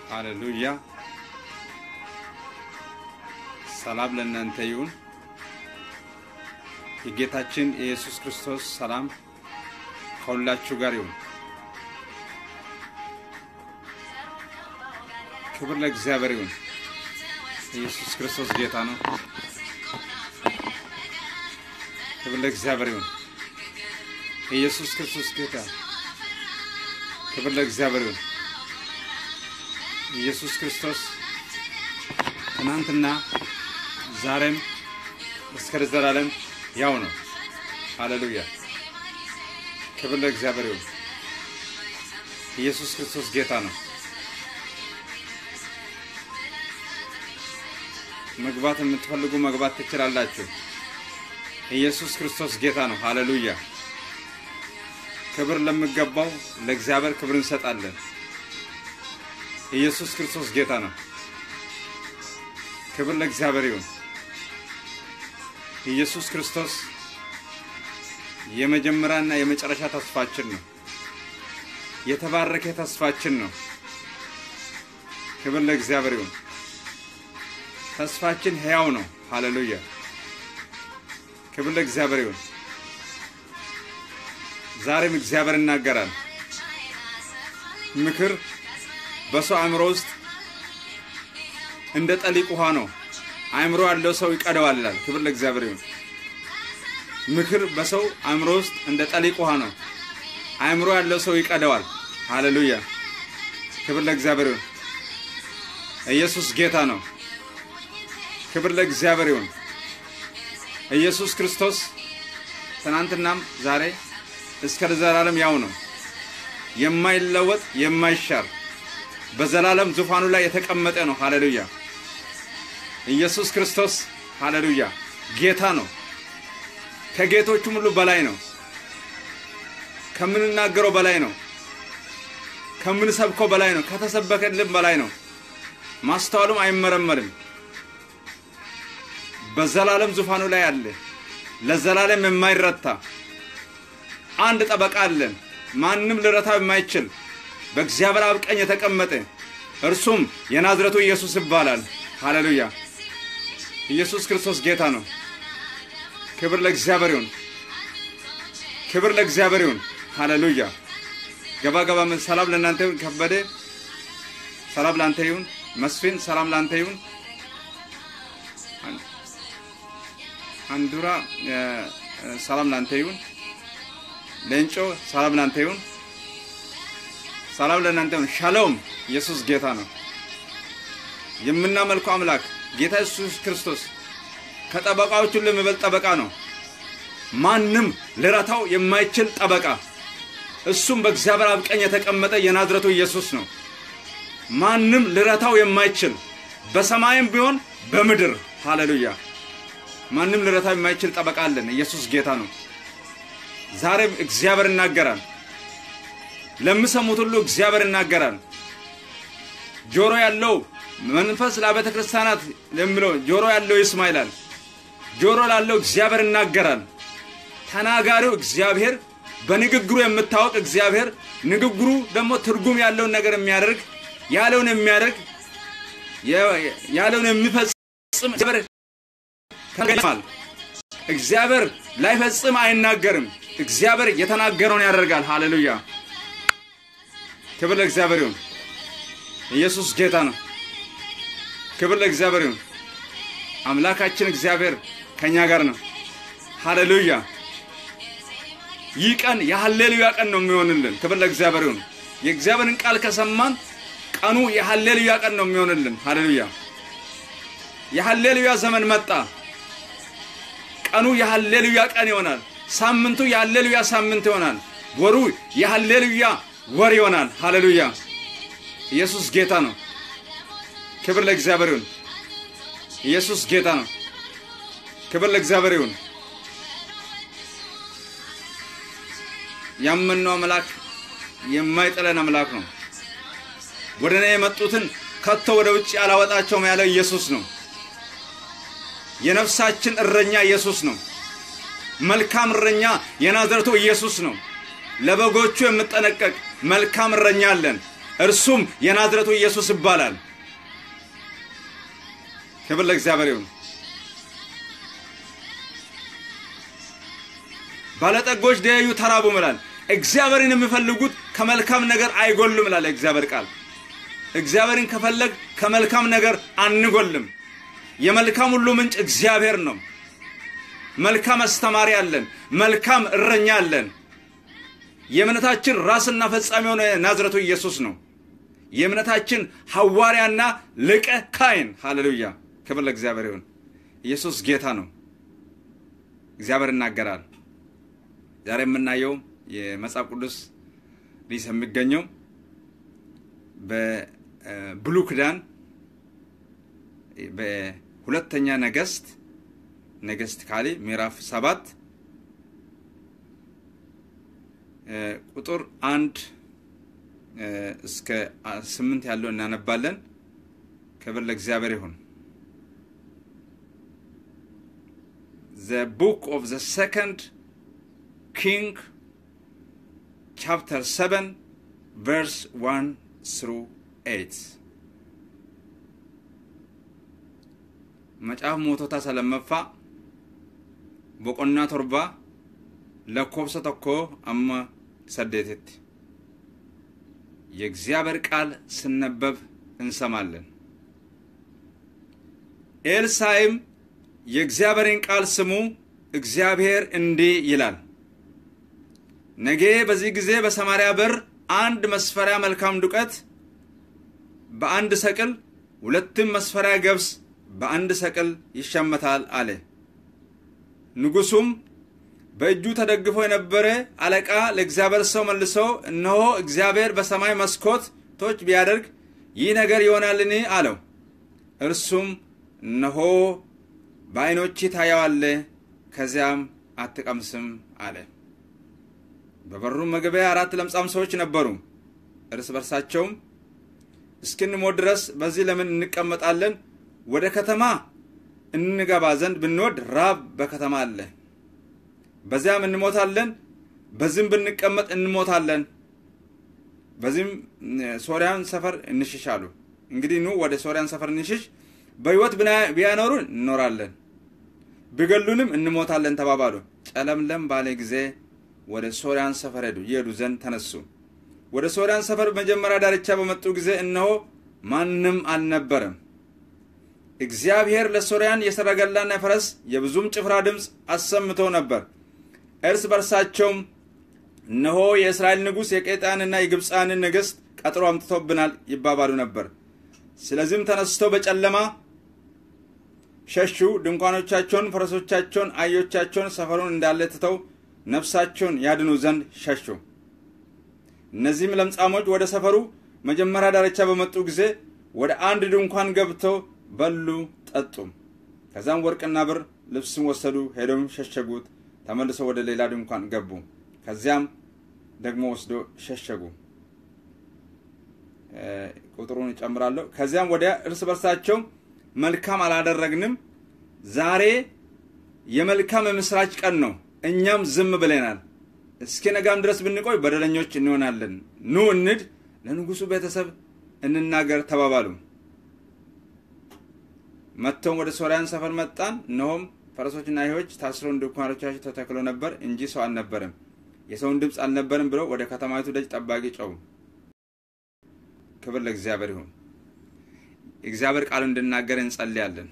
ሃሌሉያ። ሰላም ለእናንተ ይሁን። የጌታችን የኢየሱስ ክርስቶስ ሰላም ከሁላችሁ ጋር ይሁን። ክብር ለእግዚአብሔር ይሁን። ኢየሱስ ክርስቶስ ጌታ ነው። ክብር ለእግዚአብሔር ይሁን። ኢየሱስ ክርስቶስ ጌታ። ክብር ለእግዚአብሔር ይሁን። ኢየሱስ ክርስቶስ ትናንትና ዛሬም እስከ ዘላለም ያው ነው። ሃሌሉያ። ክብር ለእግዚአብሔር ይሁን። ኢየሱስ ክርስቶስ ጌታ ነው። መግባት የምትፈልጉ መግባት ትችላላችሁ። ኢየሱስ ክርስቶስ ጌታ ነው። ሃሌሉያ። ክብር ለሚገባው ለእግዚአብሔር ክብር እንሰጣለን። ኢየሱስ ክርስቶስ ጌታ ነው። ክብር ለእግዚአብሔር ይሁን። ኢየሱስ ክርስቶስ የመጀመሪያና የመጨረሻ ተስፋችን ነው። የተባረከ ተስፋችን ነው። ክብር ለእግዚአብሔር ይሁን። ተስፋችን ሕያው ነው። ሃሌሉያ። ክብር ለእግዚአብሔር ይሁን። ዛሬም እግዚአብሔር ይናገራል። ምክር በሰው አእምሮ ውስጥ እንደ ጠሊቅ ውሃ ነው። አእምሮ ያለው ሰው ይቀደዋል ይላል። ክብር ለእግዚአብሔር ይሁን። ምክር በሰው አእምሮ ውስጥ እንደ ጠሊቅ ውሃ ነው። አእምሮ ያለው ሰው ይቀደዋል። ሃሌሉያ። ክብር ለእግዚአብሔር ይሁን። ኢየሱስ ጌታ ነው። ክብር ለእግዚአብሔር ይሁን። ኢየሱስ ክርስቶስ ትናንትናም ዛሬ እስከ ዘላለም ያው ነው። የማይለወጥ የማይሻር በዘላለም ዙፋኑ ላይ የተቀመጠ ነው። ሃሌሉያ። ኢየሱስ ክርስቶስ ሃሌሉያ ጌታ ነው። ከጌቶቹም ሁሉ በላይ ነው። ከምንናገረው በላይ ነው። ከምንሰብከው በላይ ነው። ከተሰበከልን በላይ ነው። ማስተዋሉም አይመረመርም። በዘላለም ዙፋኑ ላይ አለ። ለዘላለም የማይረታ አንድ ጠበቃ አለን። ማንም ልረታው የማይችል በእግዚአብሔር አብ ቀኝ የተቀመጠ እርሱም የናዝረቱ ኢየሱስ ይባላል። ሃሌሉያ። ኢየሱስ ክርስቶስ ጌታ ነው። ክብር ለእግዚአብሔር ይሁን። ክብር ለእግዚአብሔር ይሁን። ሃሌሉያ። ገባ ገባ። ሰላም ለእናንተ ይሁን። ከበደ ሰላም ለአንተ ይሁን። መስፍን ሰላም ለአንተ ይሁን። አንዱራ ሰላም ለአንተ ይሁን። ሌንጮ ሰላም ለአንተ ይሁን። ሰላም ለእናንተ ይሁን። ሻሎም ኢየሱስ ጌታ ነው። የምናመልከው አምላክ ጌታ ኢየሱስ ክርስቶስ ከጠበቃዎች ሁሉ የሚበልጥ ጠበቃ ነው። ማንም ልረታው የማይችል ጠበቃ፣ እሱም በእግዚአብሔር አብ ቀኝ የተቀመጠ የናዝረቱ ኢየሱስ ነው። ማንም ልረታው የማይችል በሰማይም ቢሆን በምድር ሃሌሉያ። ማንም ልረታው የማይችል ጠበቃ አለን። ኢየሱስ ጌታ ነው። ዛሬም እግዚአብሔር ይናገራል። ለሚሰሙት ሁሉ እግዚአብሔር ይናገራል። ጆሮ ያለው መንፈስ ለአብያተ ክርስቲያናት የሚለው ጆሮ ያለው ይስማ ይላል። ጆሮ ላለው እግዚአብሔር ይናገራል። ተናጋሪው እግዚአብሔር፣ በንግግሩ የምታወቅ እግዚአብሔር፣ ንግግሩ ደግሞ ትርጉም ያለውን ነገር የሚያደርግ ያለውን የሚያደርግ ያለውን የሚፈጽም ተገኝቷል። እግዚአብሔር ላይፈጽም አይናገርም። እግዚአብሔር የተናገረውን ያደርጋል። ሃሌሉያ ክብር ለእግዚአብሔር ይሁን። ኢየሱስ ጌታ ነው። ክብር ለእግዚአብሔር ይሁን። አምላካችን እግዚአብሔር ከኛ ጋር ነው። ሃሌሉያ ይህ ቀን የሃሌሉያ ቀን ነው የሚሆንልን። ክብር ለእግዚአብሔር ይሁን። የእግዚአብሔርን ቃል ከሰማን ቀኑ የሃሌሉያ ቀን ነው የሚሆንልን። ሃሌሉያ የሃሌሉያ ዘመን መጣ። ቀኑ የሃሌሉያ ቀን ይሆናል። ሳምንቱ የሃሌሉያ ሳምንት ይሆናል። ወሩ የሃሌሉያ ወር ይሆናል። ሃሌሉያ ኢየሱስ ጌታ ነው። ክብር ለእግዚአብሔር ይሁን። ኢየሱስ ጌታ ነው። ክብር ለእግዚአብሔር ይሁን። ያመንነው አምላክ የማይጥለን አምላክ ነው። ወደ እኔ የመጡትን ከቶ ወደ ውጭ አላወጣቸውም ያለው ኢየሱስ ነው። የነፍሳችን እረኛ ኢየሱስ ነው። መልካም እረኛ የናዝረቱ ኢየሱስ ነው። ለበጎቹ የምጠነቀቅ መልካም እረኛ አለን። እርሱም የናዝረቱ ኢየሱስ ይባላል። ክብር ለእግዚአብሔር ይሁን። ባለጠጎች ደዩ ተራቡ ይላል። እግዚአብሔርን የሚፈልጉት ከመልካም ነገር አይጎልም ይላል እግዚአብሔር ቃል። እግዚአብሔርን ከፈለግ ከመልካም ነገር አንጎልም። የመልካም ሁሉ ምንጭ እግዚአብሔር ነው። መልካም አስተማሪ አለን። መልካም እረኛ አለን። የእምነታችን ራስና ፈጻሚ የሆነ ናዝረቱ ኢየሱስ ነው። የእምነታችን ሐዋርያና ሊቀ ካህን ሃሌሉያ፣ ክብር ለእግዚአብሔር ይሁን። ኢየሱስ ጌታ ነው። እግዚአብሔር ይናገራል። ዛሬ የምናየው የመጽሐፍ ቅዱስ ሊስ የሚገኘው በብሉይ ኪዳን በሁለተኛ ነገስት ነገስት ካሌ ምዕራፍ ሰባት ቁጥር አንድ እስከ ስምንት ያለው እናነባለን። ክብር ለእግዚአብሔር ይሁን። ዘ ቡክ ኦፍ ዘ ሰከንድ ኪንግ ቻፕተር ሰቨን ቨርስ ዋን ስሩ ኤይት መጽሐፍ ሞቶታ ሰለመፋ boqonnaa torba lakkoofsa tokko amma saddeetitti የእግዚአብሔር ቃል ስነበብ እንሰማለን። ኤልሳይም የእግዚአብሔርን ቃል ስሙ፣ እግዚአብሔር እንዲህ ይላል፣ ነገ በዚህ ጊዜ በሰማርያ በር አንድ መስፈሪያ መልካም ዱቄት በአንድ ሰቅል፣ ሁለትም መስፈሪያ ገብስ በአንድ ሰቅል ይሸመታል አለ። ንጉሱም በእጁ ተደግፎ የነበረ አለቃ ለእግዚአብሔር ሰው መልሶ እነሆ እግዚአብሔር በሰማይ መስኮቶች ቢያደርግ ይህ ነገር ይሆናልን? አለው። እርሱም እነሆ በዓይኖች ታየዋለህ፣ ከዚያም አትቀምስም አለ። በበሩም መግቢያ አራት ለምጻም ሰዎች ነበሩ። እርስ በርሳቸውም እስክንሞት ድረስ በዚህ ለምን እንቀመጣለን? ወደ ከተማ እንገባ ዘንድ ብንወድ ራብ በከተማ አለ፣ በዚያም እንሞታለን። በዚህም ብንቀመጥ እንሞታለን። በዚህም ሶርያን ሰፈር እንሽሽ አሉ። እንግዲህ ኑ ወደ ሶርያን ሰፈር እንሽሽ፣ በሕይወት ቢያኖሩን እንኖራለን፣ ቢገሉንም እንሞታለን ተባባሉ። ጨለምለም ባለ ጊዜ ወደ ሶርያን ሰፈር ሄዱ። ይሄዱ ዘንድ ተነሱ። ወደ ሶርያን ሰፈር መጀመሪያ ዳርቻ በመጡ ጊዜ እነሆ ማንም አልነበረም። እግዚአብሔር ለሶርያን የሰረገላና የፈረስ የብዙም ጭፍራ ድምፅ አሰምቶ ነበር። እርስ በርሳቸውም እነሆ የእስራኤል ንጉሥ የቄጣንና የግብፃንን ንግሥት ቀጥሮ አምጥቶብናል ይባባሉ ነበር። ስለዚህም ተነስተው በጨለማ ሸሹ። ድንኳኖቻቸውን፣ ፈረሶቻቸውን፣ አህዮቻቸውን ሰፈሩን እንዳለ ትተው ነፍሳቸውን ያድኑ ዘንድ ሸሹ። እነዚህም ለምጻሞች ወደ ሰፈሩ መጀመሪያ ዳርቻ በመጡ ጊዜ ወደ አንድ ድንኳን ገብተው በሉ ጠጡም። ከዛም ወርቅና ብር ልብስም ወሰዱ፣ ሄደውም ሸሸጉት። ተመልሰው ወደ ሌላ ድንኳን ገቡ። ከዚያም ደግሞ ወስዶ ሸሸጉ። ቁጥሩን እጨምራለሁ። ከዚያም ወዲያ እርስ በርሳቸው መልካም አላደረግንም፣ ዛሬ የመልካም የምስራች ቀን ነው፣ እኛም ዝም ብለናል። እስኪ ነጋም ድረስ ብንቆይ በደለኞች እንሆናለን። ኑ እንድ ለንጉሱ ቤተሰብ እንናገር ተባባሉ። መጥተውም ወደ ሶርያን ሰፈር መጣን። እነሆም ፈረሶችና አህዮች ታስረው ድንኳኖቻቸው ተተክሎ ነበር እንጂ ሰው አልነበረም፣ የሰውን ድምፅ አልነበረም ብለው ወደ ከተማይቱ ደጅ ጠባቂ ጮኹ። ክብር ለእግዚአብሔር ይሁን። የእግዚአብሔር ቃል እንድናገር እንጸልያለን።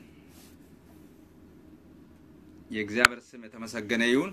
የእግዚአብሔር ስም የተመሰገነ ይሁን።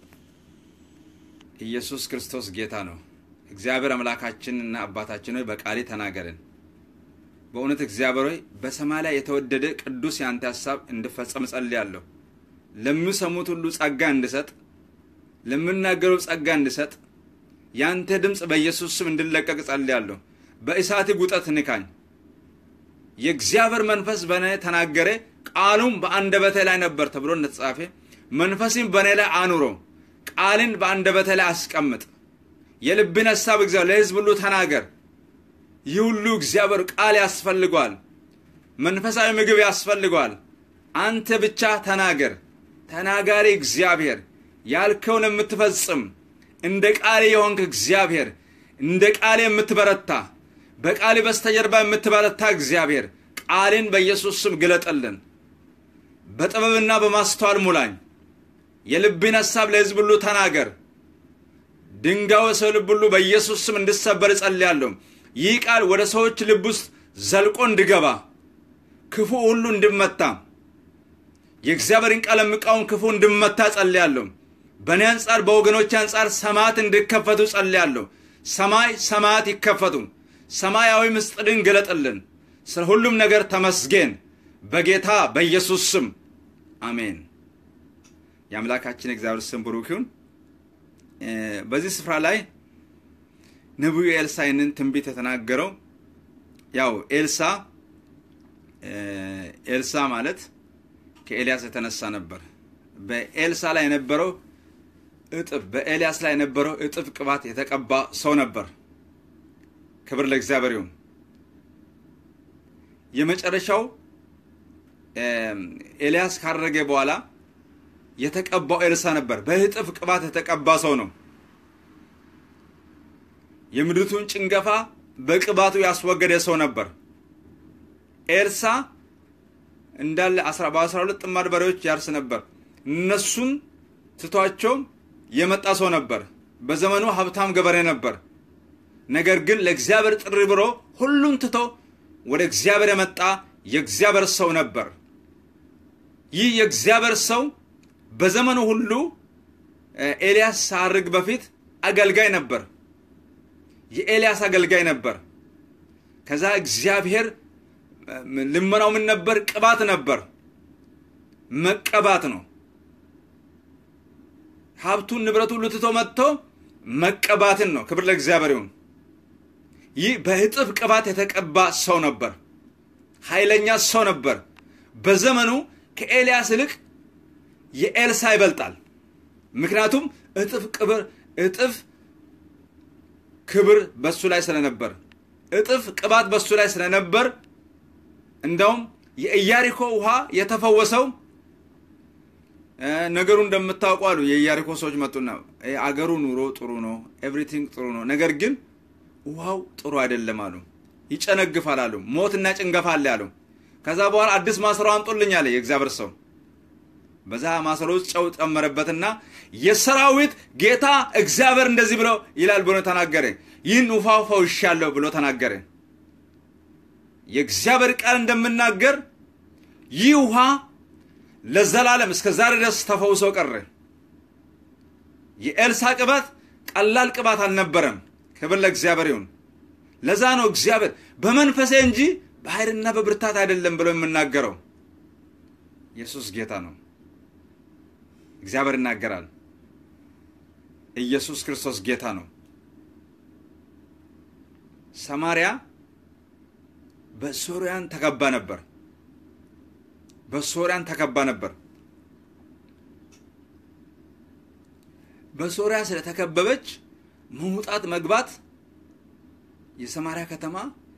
ኢየሱስ ክርስቶስ ጌታ ነው። እግዚአብሔር አምላካችንና አባታችን ሆይ በቃሌ ተናገርን። በእውነት እግዚአብሔር ሆይ በሰማይ ላይ የተወደደ ቅዱስ የአንተ ሀሳብ እንድፈጸም ጸልያለሁ። ለሚሰሙት ሁሉ ጸጋ እንድሰጥ፣ ለምናገረው ጸጋ እንድሰጥ፣ የአንተ ድምፅ በኢየሱስ ስም እንድለቀቅ ጸልያለሁ። በእሳት ጉጠት ንካኝ። የእግዚአብሔር መንፈስ በእኔ ተናገረ፣ ቃሉም በአንደበቴ ላይ ነበር ተብሎ እንደተጻፈ መንፈስም በእኔ ላይ አኑሮ፣ ቃልን በአንደበቴ ላይ አስቀምጥ። የልብን ሀሳብ እግዚአብሔር ለሕዝብ ሁሉ ተናገር። ይህ ሁሉ እግዚአብሔር ቃል ያስፈልገዋል። መንፈሳዊ ምግብ ያስፈልገዋል። አንተ ብቻ ተናገር። ተናጋሪ እግዚአብሔር፣ ያልከውን የምትፈጽም እንደ ቃል የሆንክ እግዚአብሔር፣ እንደ ቃል የምትበረታ በቃል በስተጀርባ የምትበረታ እግዚአብሔር ቃልን በኢየሱስ ስም ግለጠልን። በጥበብና በማስተዋል ሙላኝ። የልብን ሐሳብ ለሕዝብ ሁሉ ተናገር። ድንጋዩ የሰው ልብ ሁሉ በኢየሱስ ስም እንድሰበር እጸልያለሁ። ይህ ቃል ወደ ሰዎች ልብ ውስጥ ዘልቆ እንዲገባ ክፉ ሁሉ እንድመታ የእግዚአብሔርን ቃል የሚቃወም ክፉ እንድመታ ጸልያለሁ። በእኔ አንጻር በወገኖች አንጻር ሰማያት እንዲከፈቱ ጸልያለሁ። ሰማይ ሰማያት ይከፈቱ። ሰማያዊ ምስጢርን ግለጥልን። ስለ ሁሉም ነገር ተመስገን። በጌታ በኢየሱስ ስም አሜን። የአምላካችን እግዚአብሔር ስም ብሩክ ይሁን። በዚህ ስፍራ ላይ ነቢዩ ኤልሳ ይህንን ትንቢት የተናገረው ያው ኤልሳ ኤልሳ ማለት ከኤልያስ የተነሳ ነበር። በኤልሳ ላይ የነበረው እጥፍ በኤልያስ ላይ የነበረው እጥፍ ቅባት የተቀባ ሰው ነበር። ክብር ለእግዚአብሔር ይሁን። የመጨረሻው ኤልያስ ካረገ በኋላ የተቀባው ኤልሳ ነበር። በእጥፍ ቅባት የተቀባ ሰው ነው። የምድሪቱን ጭንገፋ በቅባቱ ያስወገደ ሰው ነበር። ኤልሳ እንዳለ በአስራ ሁለት ጥማድ በሬዎች ያርስ ነበር። እነሱን ትቷቸው የመጣ ሰው ነበር። በዘመኑ ሀብታም ገበሬ ነበር። ነገር ግን ለእግዚአብሔር ጥሪ ብሎ ሁሉን ትቶ ወደ እግዚአብሔር የመጣ የእግዚአብሔር ሰው ነበር። ይህ የእግዚአብሔር ሰው በዘመኑ ሁሉ ኤልያስ ሳርግ በፊት አገልጋይ ነበር። የኤልያስ አገልጋይ ነበር። ከዛ እግዚአብሔር ልመናው ምን ነበር? ቅባት ነበር። መቀባት ነው። ሀብቱን ንብረቱ ሁሉ ትቶ መጥቶ መቀባትን ነው። ክብር ለእግዚአብሔር ይሁን። ይህ በእጥፍ ቅባት የተቀባ ሰው ነበር። ኃይለኛ ሰው ነበር። በዘመኑ ከኤልያስ ይልቅ የኤልሳ ይበልጣል። ምክንያቱም እጥፍ ቅብር እጥፍ ክብር በሱ ላይ ስለነበር እጥፍ ቅባት በሱ ላይ ስለነበር እንደውም የኢያሪኮ ውሃ የተፈወሰው ነገሩ እንደምታውቁ አሉ። የኢያሪኮ ሰዎች መጡና አገሩ ኑሮ ጥሩ ነው፣ ኤቭሪቲንግ ጥሩ ነው፣ ነገር ግን ውሃው ጥሩ አይደለም አሉ። ይጨነግፋል አሉ። ሞትና ጭንገፋ አለ አሉ። ከዛ በኋላ አዲስ ማሰሮ አምጡልኝ አለ የእግዚአብሔር ሰው። በዛ ማሰሮ ውስጥ ጨው ጨመረበትና የሰራዊት ጌታ እግዚአብሔር እንደዚህ ብሎ ይላል ብሎ ተናገረ። ይህን ውሃ ፈውሻለሁ ብሎ ተናገረ። የእግዚአብሔር ቃል እንደምናገር ይህ ውሃ ለዘላለም እስከ ዛሬ ድረስ ተፈውሶ ቀረ። የኤልሳ ቅባት ቀላል ቅባት አልነበረም። ክብር ለእግዚአብሔር ይሁን። ለዛ ነው እግዚአብሔር በመንፈሴ እንጂ በኃይልና በብርታት አይደለም ብሎ የምናገረው። ኢየሱስ ጌታ ነው። እግዚአብሔር ይናገራል። ኢየሱስ ክርስቶስ ጌታ ነው። ሰማርያ በሶርያን ተከባ ነበር። በሶርያን ተከባ ነበር። በሶርያ ስለተከበበች መውጣት መግባት የሰማርያ ከተማ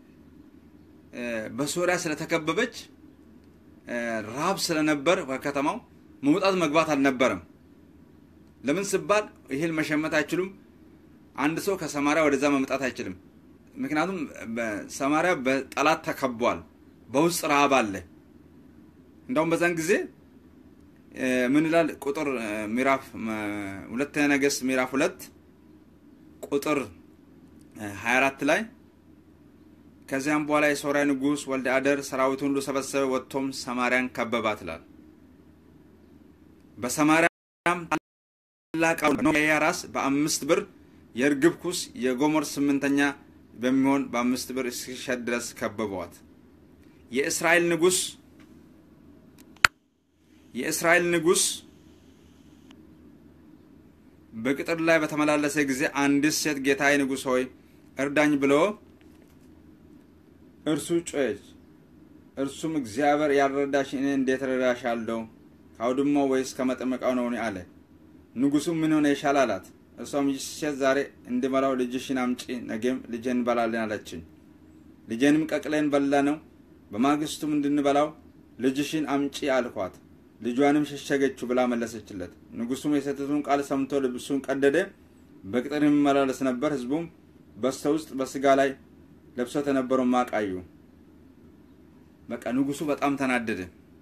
በሶርያ ስለተከበበች ረሃብ ስለነበር በከተማው መውጣት መግባት አልነበረም። ለምን ስባል እህል መሸመት አይችሉም። አንድ ሰው ከሰማርያ ወደዛ መምጣት አይችልም። ምክንያቱም ሰማርያ በጠላት ተከቧል። በውስጥ ረሃብ አለ። እንዳውም በዛን ጊዜ ምን ይላል? ቁጥር ምዕራፍ ሁለተኛ ነገሥት ምዕራፍ ሁለት ቁጥር 24 ላይ ከዚያም በኋላ የሶርያ ንጉሥ ወልደ አደር ሰራዊቱን ሁሉ ሰበሰበ፣ ወጥቶም ሰማርያን ከበባት ይላል። በሰማርያም ታላቅ ራስ በአምስት ብር የእርግብ ኩስ የጎሞር ስምንተኛ በሚሆን በአምስት ብር እስኪሸጥ ድረስ ከበቧት። የእስራኤል ንጉሥ የእስራኤል ንጉሥ በቅጥር ላይ በተመላለሰ ጊዜ አንዲት ሴት ጌታዬ ንጉሥ ሆይ እርዳኝ ብሎ እርሱ ጮኸች። እርሱም እግዚአብሔር ያልረዳሽ እኔ እንዴት ረዳሻለሁ? ከአውድማው ወይስ ከመጠመቃው ነው አለ። ንጉሡም ምን ሆነ ይሻል አላት። እርሷም ይህች ሴት ዛሬ እንድበላው ልጅሽን አምጪ፣ ነገም ልጄን እንበላለን አለችኝ። ልጄንም ቀቅለን በላ ነው። በማግስቱም እንድንበላው ልጅሽን አምጪ አልኳት። ልጇንም ሸሸገችው ብላ መለሰችለት። ንጉሡም የሴቲቱን ቃል ሰምቶ ልብሱን ቀደደ፣ በቅጥር የሚመላለስ ነበር። ሕዝቡም በስተ ውስጥ በስጋ ላይ ለብሶት የነበረው ማቅ አዩ። በቃ ንጉሱ በጣም ተናደደ።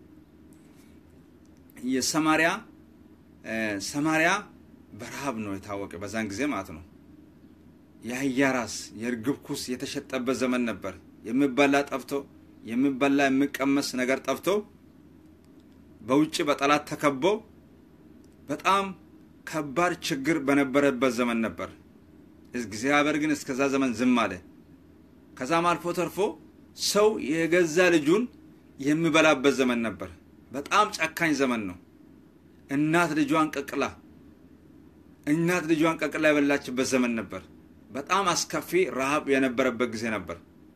የሰማሪያ ሰማሪያ በረሃብ ነው የታወቀ በዛን ጊዜ ማለት ነው። የአህያ ራስ የእርግብ ኩስ የተሸጠበት ዘመን ነበር። የሚበላ ጠፍቶ የሚበላ የሚቀመስ ነገር ጠፍቶ በውጭ በጠላት ተከቦ በጣም ከባድ ችግር በነበረበት ዘመን ነበር። እግዚአብሔር ግን እስከዛ ዘመን ዝም አለ። ከዛም አልፎ ተርፎ ሰው የገዛ ልጁን የሚበላበት ዘመን ነበር። በጣም ጨካኝ ዘመን ነው። እናት ልጇን ቀቅላ እናት ልጇን ቀቅላ የበላችበት ዘመን ነበር። በጣም አስከፊ ረሃብ የነበረበት ጊዜ ነበር።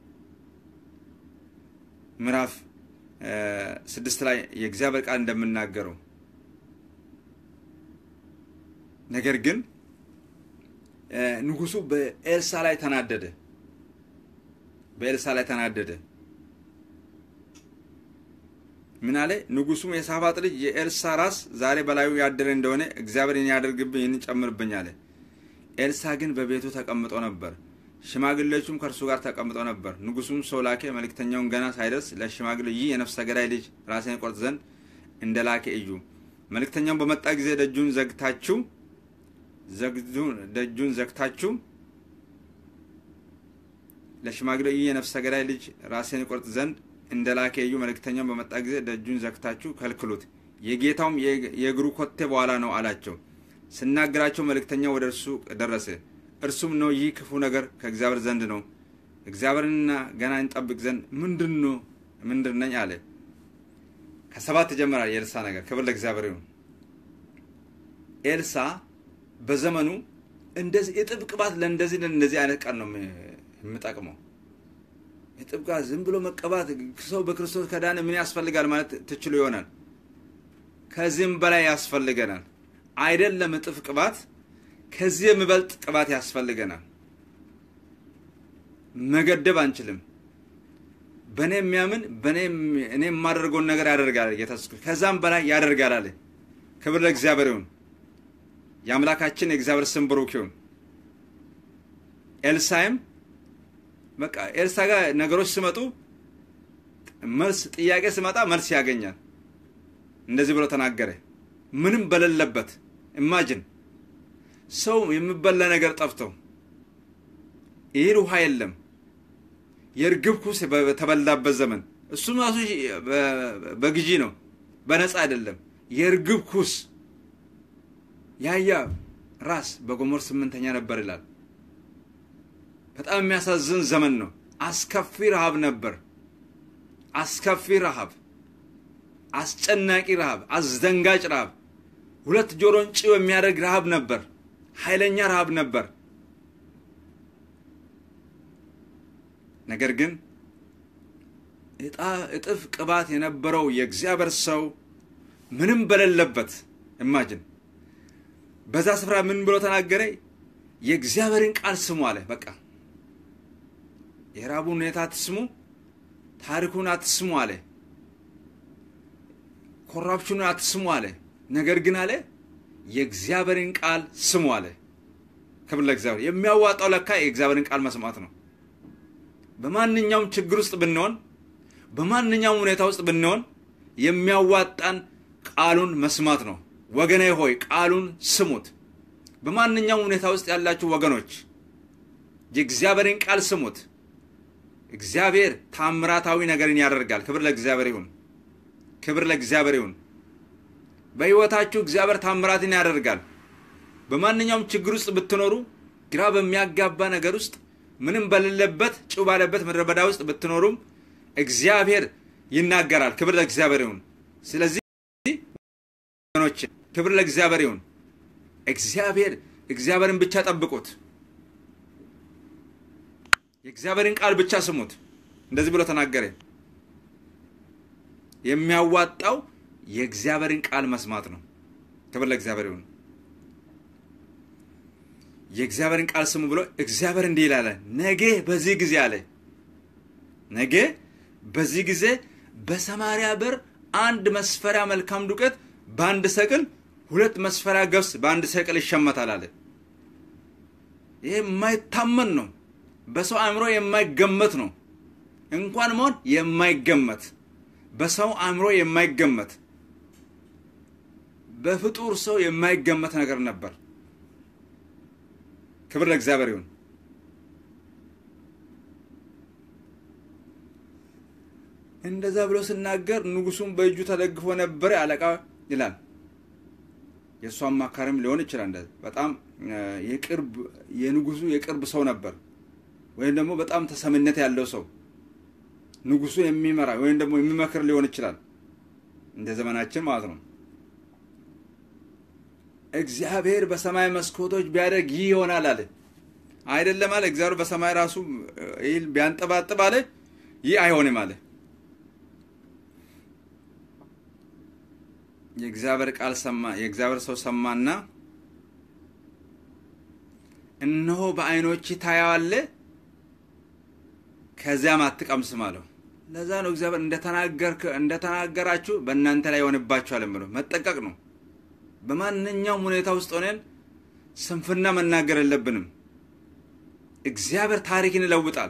ምዕራፍ ስድስት ላይ የእግዚአብሔር ቃል እንደምናገረው ነገር ግን ንጉሱ በኤልሳ ላይ ተናደደ። በኤልሳ ላይ ተናደደ። ምን አለ? ንጉሱም የሳፋጥ ልጅ የኤልሳ ራስ ዛሬ በላዩ ያደረ እንደሆነ እግዚአብሔር ይህን ያደርግብኝ ይህን ጨምርብኝ አለ። ኤልሳ ግን በቤቱ ተቀምጦ ነበር። ሽማግሌዎቹም ከእርሱ ጋር ተቀምጠው ነበር። ንጉሱም ሰው ላኬ። መልእክተኛውን ገና ሳይደርስ ለሽማግሌ ይህ የነፍሰ ገዳይ ልጅ ራሴን ቆርጥ ዘንድ እንደ ላኬ እዩ። መልእክተኛውን በመጣ ጊዜ ደጁን ዘግታችሁ ደጁን ዘግታችሁ ለሽማግሌ ይህ የነፍሰ ገዳይ ልጅ ራሴን ቆርጥ ዘንድ እንደ ላከ እዩ። መልእክተኛውን በመጣ ጊዜ ደጁን ዘግታችሁ ከልክሉት፣ የጌታውም የእግሩ ኮቴ በኋላ ነው አላቸው። ስናገራቸው መልእክተኛው ወደ እርሱ ደረሰ። እርሱም ነው ይህ ክፉ ነገር ከእግዚአብሔር ዘንድ ነው። እግዚአብሔርንና ገና እንጠብቅ ዘንድ ምንድን ነው ምንድን ነኝ አለ። ከሰባት ይጀምራል የኤልሳ ነገር። ክብር ለእግዚአብሔር ይሁን። ኤልሳ በዘመኑ እንደዚህ የጥብ ቅባት ለእንደዚህ እንደዚህ አይነት ቀን ነው የምጠቅመው። የጥብ ቅባት ዝም ብሎ መቀባት ሰው በክርስቶስ ከዳነ ምን ያስፈልጋል ማለት ትችሉ ይሆናል። ከዚህም በላይ ያስፈልገናል። አይደለም እጥፍ ቅባት ከዚህ የሚበልጥ ቅባት ያስፈልገናል። መገደብ አንችልም። በእኔ የሚያምን በእኔ እኔ የማደርገውን ነገር ያደርጋል ጌታ ከዛም በላይ ያደርጋል አለ። ክብር ለእግዚአብሔር ይሁን። የአምላካችን የእግዚአብሔር ስም ብሩክ ይሁን። ኤልሳይም በቃ ኤልሳ ጋር ነገሮች ሲመጡ መልስ ጥያቄ ሲመጣ መልስ ያገኛል። እንደዚህ ብሎ ተናገረ። ምንም በሌለበት ኢማጅን ሰው የሚበላ ነገር ጠፍቶ ይህን ውሃ የለም የእርግብ ኩስ በተበላበት ዘመን እሱም ራሱ በግዢ ነው፣ በነፃ አይደለም። የእርግብ ኩስ ያያ ራስ በጎሞር ስምንተኛ ነበር ይላል። በጣም የሚያሳዝን ዘመን ነው። አስከፊ ረሃብ ነበር። አስከፊ ረሃብ፣ አስጨናቂ ረሃብ፣ አስደንጋጭ ረሃብ፣ ሁለት ጆሮን ጭው የሚያደርግ ረሃብ ነበር። ኃይለኛ ረሃብ ነበር። ነገር ግን እጥፍ ቅባት የነበረው የእግዚአብሔር ሰው ምንም በሌለበት ኢማጅን በዛ ስፍራ ምን ብሎ ተናገረ? የእግዚአብሔርን ቃል ስሙ አለ። በቃ የራቡን ሁኔታ አትስሙ፣ ታሪኩን አትስሙ አለ። ኮራፕሽኑን አትስሙ አለ። ነገር ግን አለ የእግዚአብሔርን ቃል ስሙ አለ። ክብር ለእግዚአብሔር። የሚያዋጣው ለካ የእግዚአብሔርን ቃል መስማት ነው። በማንኛውም ችግር ውስጥ ብንሆን፣ በማንኛውም ሁኔታ ውስጥ ብንሆን የሚያዋጣን ቃሉን መስማት ነው። ወገኔ ሆይ ቃሉን ስሙት። በማንኛውም ሁኔታ ውስጥ ያላችሁ ወገኖች የእግዚአብሔርን ቃል ስሙት። እግዚአብሔር ታምራታዊ ነገርን ያደርጋል። ክብር ለእግዚአብሔር ይሁን። ክብር ለእግዚአብሔር ይሁን። በሕይወታችሁ እግዚአብሔር ታምራትን ያደርጋል። በማንኛውም ችግር ውስጥ ብትኖሩ፣ ግራ በሚያጋባ ነገር ውስጥ ምንም በሌለበት ጭው ባለበት ምድረ በዳ ውስጥ ብትኖሩም እግዚአብሔር ይናገራል። ክብር ለእግዚአብሔር ይሁን። ስለዚህ ወገኖች ክብር ለእግዚአብሔር ይሁን። እግዚአብሔር እግዚአብሔርን ብቻ ጠብቁት። የእግዚአብሔርን ቃል ብቻ ስሙት። እንደዚህ ብሎ ተናገረ። የሚያዋጣው የእግዚአብሔርን ቃል መስማት ነው። ክብር ለእግዚአብሔር ይሁን። የእግዚአብሔርን ቃል ስሙ ብሎ እግዚአብሔር እንዲህ ይላል፣ ነገ በዚህ ጊዜ አለ ነገ በዚህ ጊዜ በሰማርያ በር አንድ መስፈሪያ መልካም ዱቄት በአንድ ሰቅል ሁለት መስፈሪያ ገብስ በአንድ ሰቅል ይሸመታል አለ። ይሄ የማይታመን ነው። በሰው አእምሮ የማይገመት ነው። እንኳን መሆን የማይገመት በሰው አእምሮ የማይገመት በፍጡር ሰው የማይገመት ነገር ነበር። ክብር ለእግዚአብሔር ይሁን። እንደዛ ብሎ ስናገር ንጉሱም በእጁ ተደግፎ ነበረ አለቃ ይላል። የእሱ አማካሪም ሊሆን ይችላል። እንደዚህ በጣም የቅርብ የንጉሱ የቅርብ ሰው ነበር፣ ወይም ደግሞ በጣም ተሰሚነት ያለው ሰው ንጉሱ የሚመራ ወይም ደግሞ የሚመክር ሊሆን ይችላል። እንደ ዘመናችን ማለት ነው። እግዚአብሔር በሰማይ መስኮቶች ቢያደርግ ይህ ይሆናል አለ። አይደለም አለ። እግዚአብሔር በሰማይ ራሱ ይህ ቢያንጠባጥብ አለ፣ ይህ አይሆንም አለ። የእግዚአብሔር ቃል ሰማ። የእግዚአብሔር ሰው ሰማና እነሆ በዓይኖች ታያዋለህ፣ ከዚያም አትቀምስም አለው። ለዛ ነው እግዚአብሔር እንደተናገራችሁ በእናንተ ላይ ይሆንባችኋል የምለው። መጠንቀቅ ነው። በማንኛውም ሁኔታ ውስጥ ሆነን ስንፍና መናገር የለብንም። እግዚአብሔር ታሪክን ይለውጣል።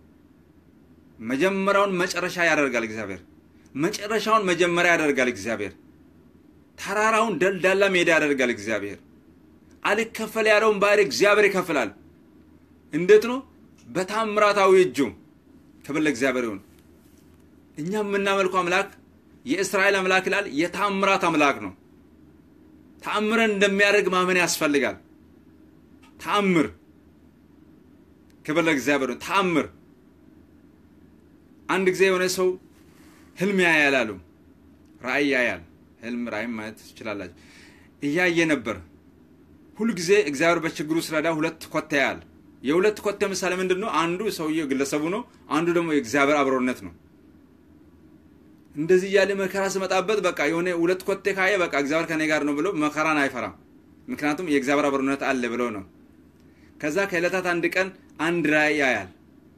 መጀመሪያውን መጨረሻ ያደርጋል እግዚአብሔር። መጨረሻውን መጀመሪያ ያደርጋል እግዚአብሔር። ተራራውን ደልዳላ ሜዳ ያደርጋል እግዚአብሔር። አልከፈል ያለውን ባህር እግዚአብሔር ይከፍላል። እንዴት ነው? በታምራታዊ እጁ። ክብር ለእግዚአብሔር ይሁን። እኛ የምናመልከው አምላክ የእስራኤል አምላክ ይላል፣ የታምራት አምላክ ነው። ተአምረን እንደሚያደርግ ማመን ያስፈልጋል። ተአምር ክብር ለእግዚአብሔር ነው። ተአምር አንድ ጊዜ የሆነ ሰው ህልም ያያል አሉ። ራእይ ያያል። ህልም ራእይም ማየት ትችላላችሁ። እያየ ነበር። ሁልጊዜ እግዚአብሔር በችግሩ ስረዳ ሁለት ኮቴ ያያል። የሁለት ኮቴ ምሳሌ ምንድን ነው? አንዱ ሰውየው ግለሰቡ ነው። አንዱ ደግሞ የእግዚአብሔር አብሮነት ነው። እንደዚህ እያለ መከራ ስመጣበት በቃ የሆነ ሁለት ኮቴ ካየ በቃ እግዚአብሔር ከኔ ጋር ነው ብሎ መከራን አይፈራም። ምክንያቱም የእግዚአብሔር አብሮነት አለ ብሎ ነው። ከዛ ከዕለታት አንድ ቀን አንድ ራእይ ያያል።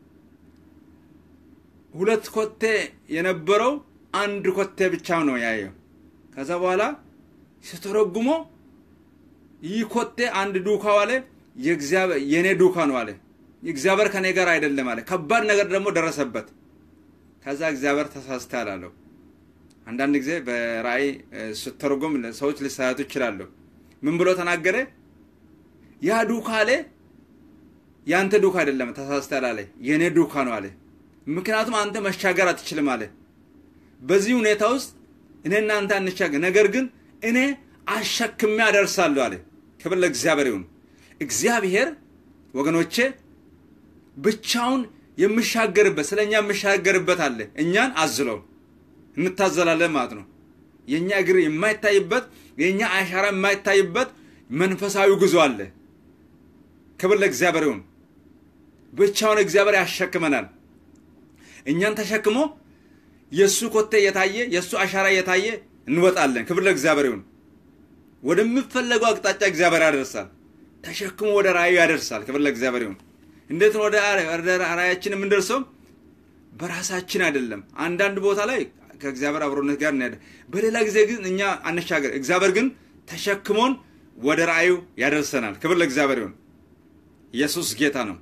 ሁለት ኮቴ የነበረው አንድ ኮቴ ብቻ ነው ያየው። ከዛ በኋላ ስተረጉሞ ይህ ኮቴ አንድ ዱካ አለ የኔ ዱካ ነው አለ። እግዚአብሔር ከኔ ጋር አይደለም አለ። ከባድ ነገር ደግሞ ደረሰበት። ከዛ እግዚአብሔር ተሳስተሃል አለው። አንዳንድ ጊዜ በራእይ ስተረጎም ሰዎች ሊሳሳቱ ይችላሉ። ምን ብሎ ተናገረ? ያ ዱካ አለ ያንተ ዱካ አይደለም ተሳስተሃል አለ። የኔ ዱካ ነው አለ። ምክንያቱም አንተ መሻገር አትችልም አለ። በዚህ ሁኔታ ውስጥ እኔ እናንተ አንሻገር፣ ነገር ግን እኔ አሸክሜ አደርሳለሁ አለ። ክብር ለእግዚአብሔር ይሁን። እግዚአብሔር ወገኖቼ ብቻውን የምሻገርበት ስለ እኛ የምሻገርበት አለ። እኛን አዝለው እንታዘላለን ማለት ነው። የእኛ እግር የማይታይበት የእኛ አሻራ የማይታይበት መንፈሳዊ ጉዞ አለ። ክብር ለእግዚአብሔር ይሁን። ብቻውን እግዚአብሔር ያሸክመናል። እኛን ተሸክሞ የእሱ ኮቴ እየታየ የእሱ አሻራ እየታየ እንወጣለን። ክብር ለእግዚአብሔር ይሁን። ወደሚፈለገው አቅጣጫ እግዚአብሔር ያደርሳል። ተሸክሞ ወደ ራእዩ ያደርሳል። ክብር ለእግዚአብሔር ይሁን። እንዴት ነው ወደ ራእያችን የምንደርሰው? በራሳችን አይደለም። አንዳንድ ቦታ ላይ ከእግዚአብሔር አብሮነት ጋር እንሄድ፣ በሌላ ጊዜ ግን እኛ አንሻገር። እግዚአብሔር ግን ተሸክሞን ወደ ራእዩ ያደርሰናል። ክብር ለእግዚአብሔር ይሁን። ኢየሱስ ጌታ ነው።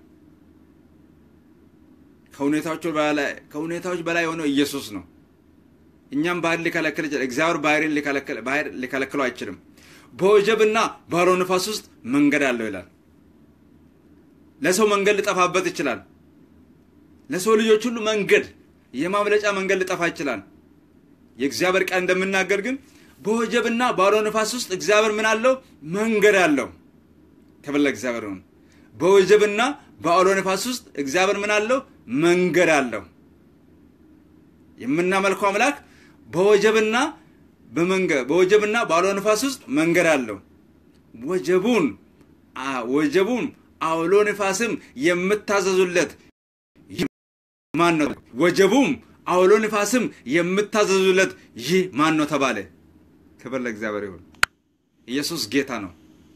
ከሁኔታዎች በላይ የሆነው ኢየሱስ ነው። እኛም ባህር ሊከለክል ይችላል። እግዚአብሔር ባህርን ሊከለክለው አይችልም። በወጀብና ባሮ ንፋስ ውስጥ መንገድ አለው ይላል። ለሰው መንገድ ሊጠፋበት ይችላል። ለሰው ልጆች ሁሉ መንገድ የማምለጫ መንገድ ሊጠፋ ይችላል። የእግዚአብሔር ቃል እንደምናገር ግን በወጀብና ባሮ ንፋስ ውስጥ እግዚአብሔር ምን አለው? መንገድ አለው። ክብር ለእግዚአብሔር ይሁን። በወጀብና በአውሎ ንፋስ ውስጥ እግዚአብሔር ምን አለው? መንገድ አለው። የምናመልከው አምላክ በወጀብና በመንገድ በወጀብና በአውሎ ንፋስ ውስጥ መንገድ አለው። ወጀቡን ወጀቡን አውሎ ንፋስም የምታዘዙለት ማን ነው? ወጀቡም አውሎ ንፋስም የምታዘዙለት ይህ ማን ነው ተባለ። ክብር ለእግዚአብሔር ይሁን። ኢየሱስ ጌታ ነው።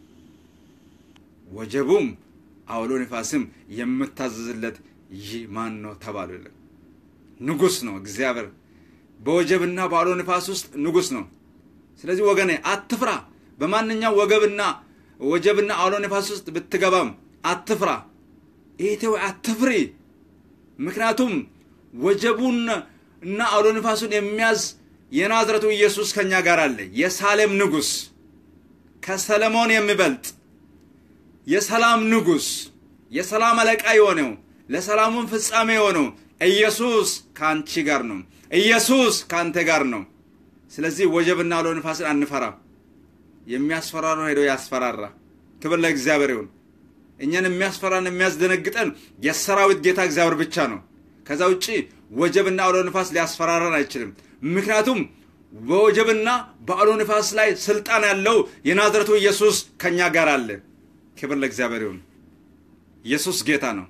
ወጀቡም አውሎ ንፋስም የምታዘዝለት ይህ ማን ነው ተባሉ። ንጉሥ ነው እግዚአብሔር። በወጀብና በአውሎ ንፋስ ውስጥ ንጉሥ ነው። ስለዚህ ወገኔ አትፍራ። በማንኛው ወገብና ወጀብና አውሎ ንፋስ ውስጥ ብትገባም አትፍራ። እህቴ ሆይ አትፍሪ፣ ምክንያቱም ወጀቡን እና አውሎ ንፋሱን የሚያዝ የናዝረቱ ኢየሱስ ከእኛ ጋር አለ። የሳሌም ንጉሥ ከሰለሞን የሚበልጥ የሰላም ንጉሥ የሰላም አለቃ የሆነው ለሰላሙን ፍጻሜ የሆነው ኢየሱስ ከአንቺ ጋር ነው። ኢየሱስ ከአንተ ጋር ነው። ስለዚህ ወጀብና አውሎ ንፋስን አንፈራ። የሚያስፈራራው ሄዶ ያስፈራራ። ክብር ለእግዚአብሔር ይሁን። እኛን የሚያስፈራን የሚያስደነግጠን የሰራዊት ጌታ እግዚአብሔር ብቻ ነው። ከዛ ውጭ ወጀብና አውሎ ንፋስ ሊያስፈራራን አይችልም። ምክንያቱም በወጀብና በአውሎ ንፋስ ላይ ስልጣን ያለው የናዝረቱ ኢየሱስ ከእኛ ጋር አለ። ክብር ለእግዚአብሔር ይሁን። ኢየሱስ ጌታ ነው።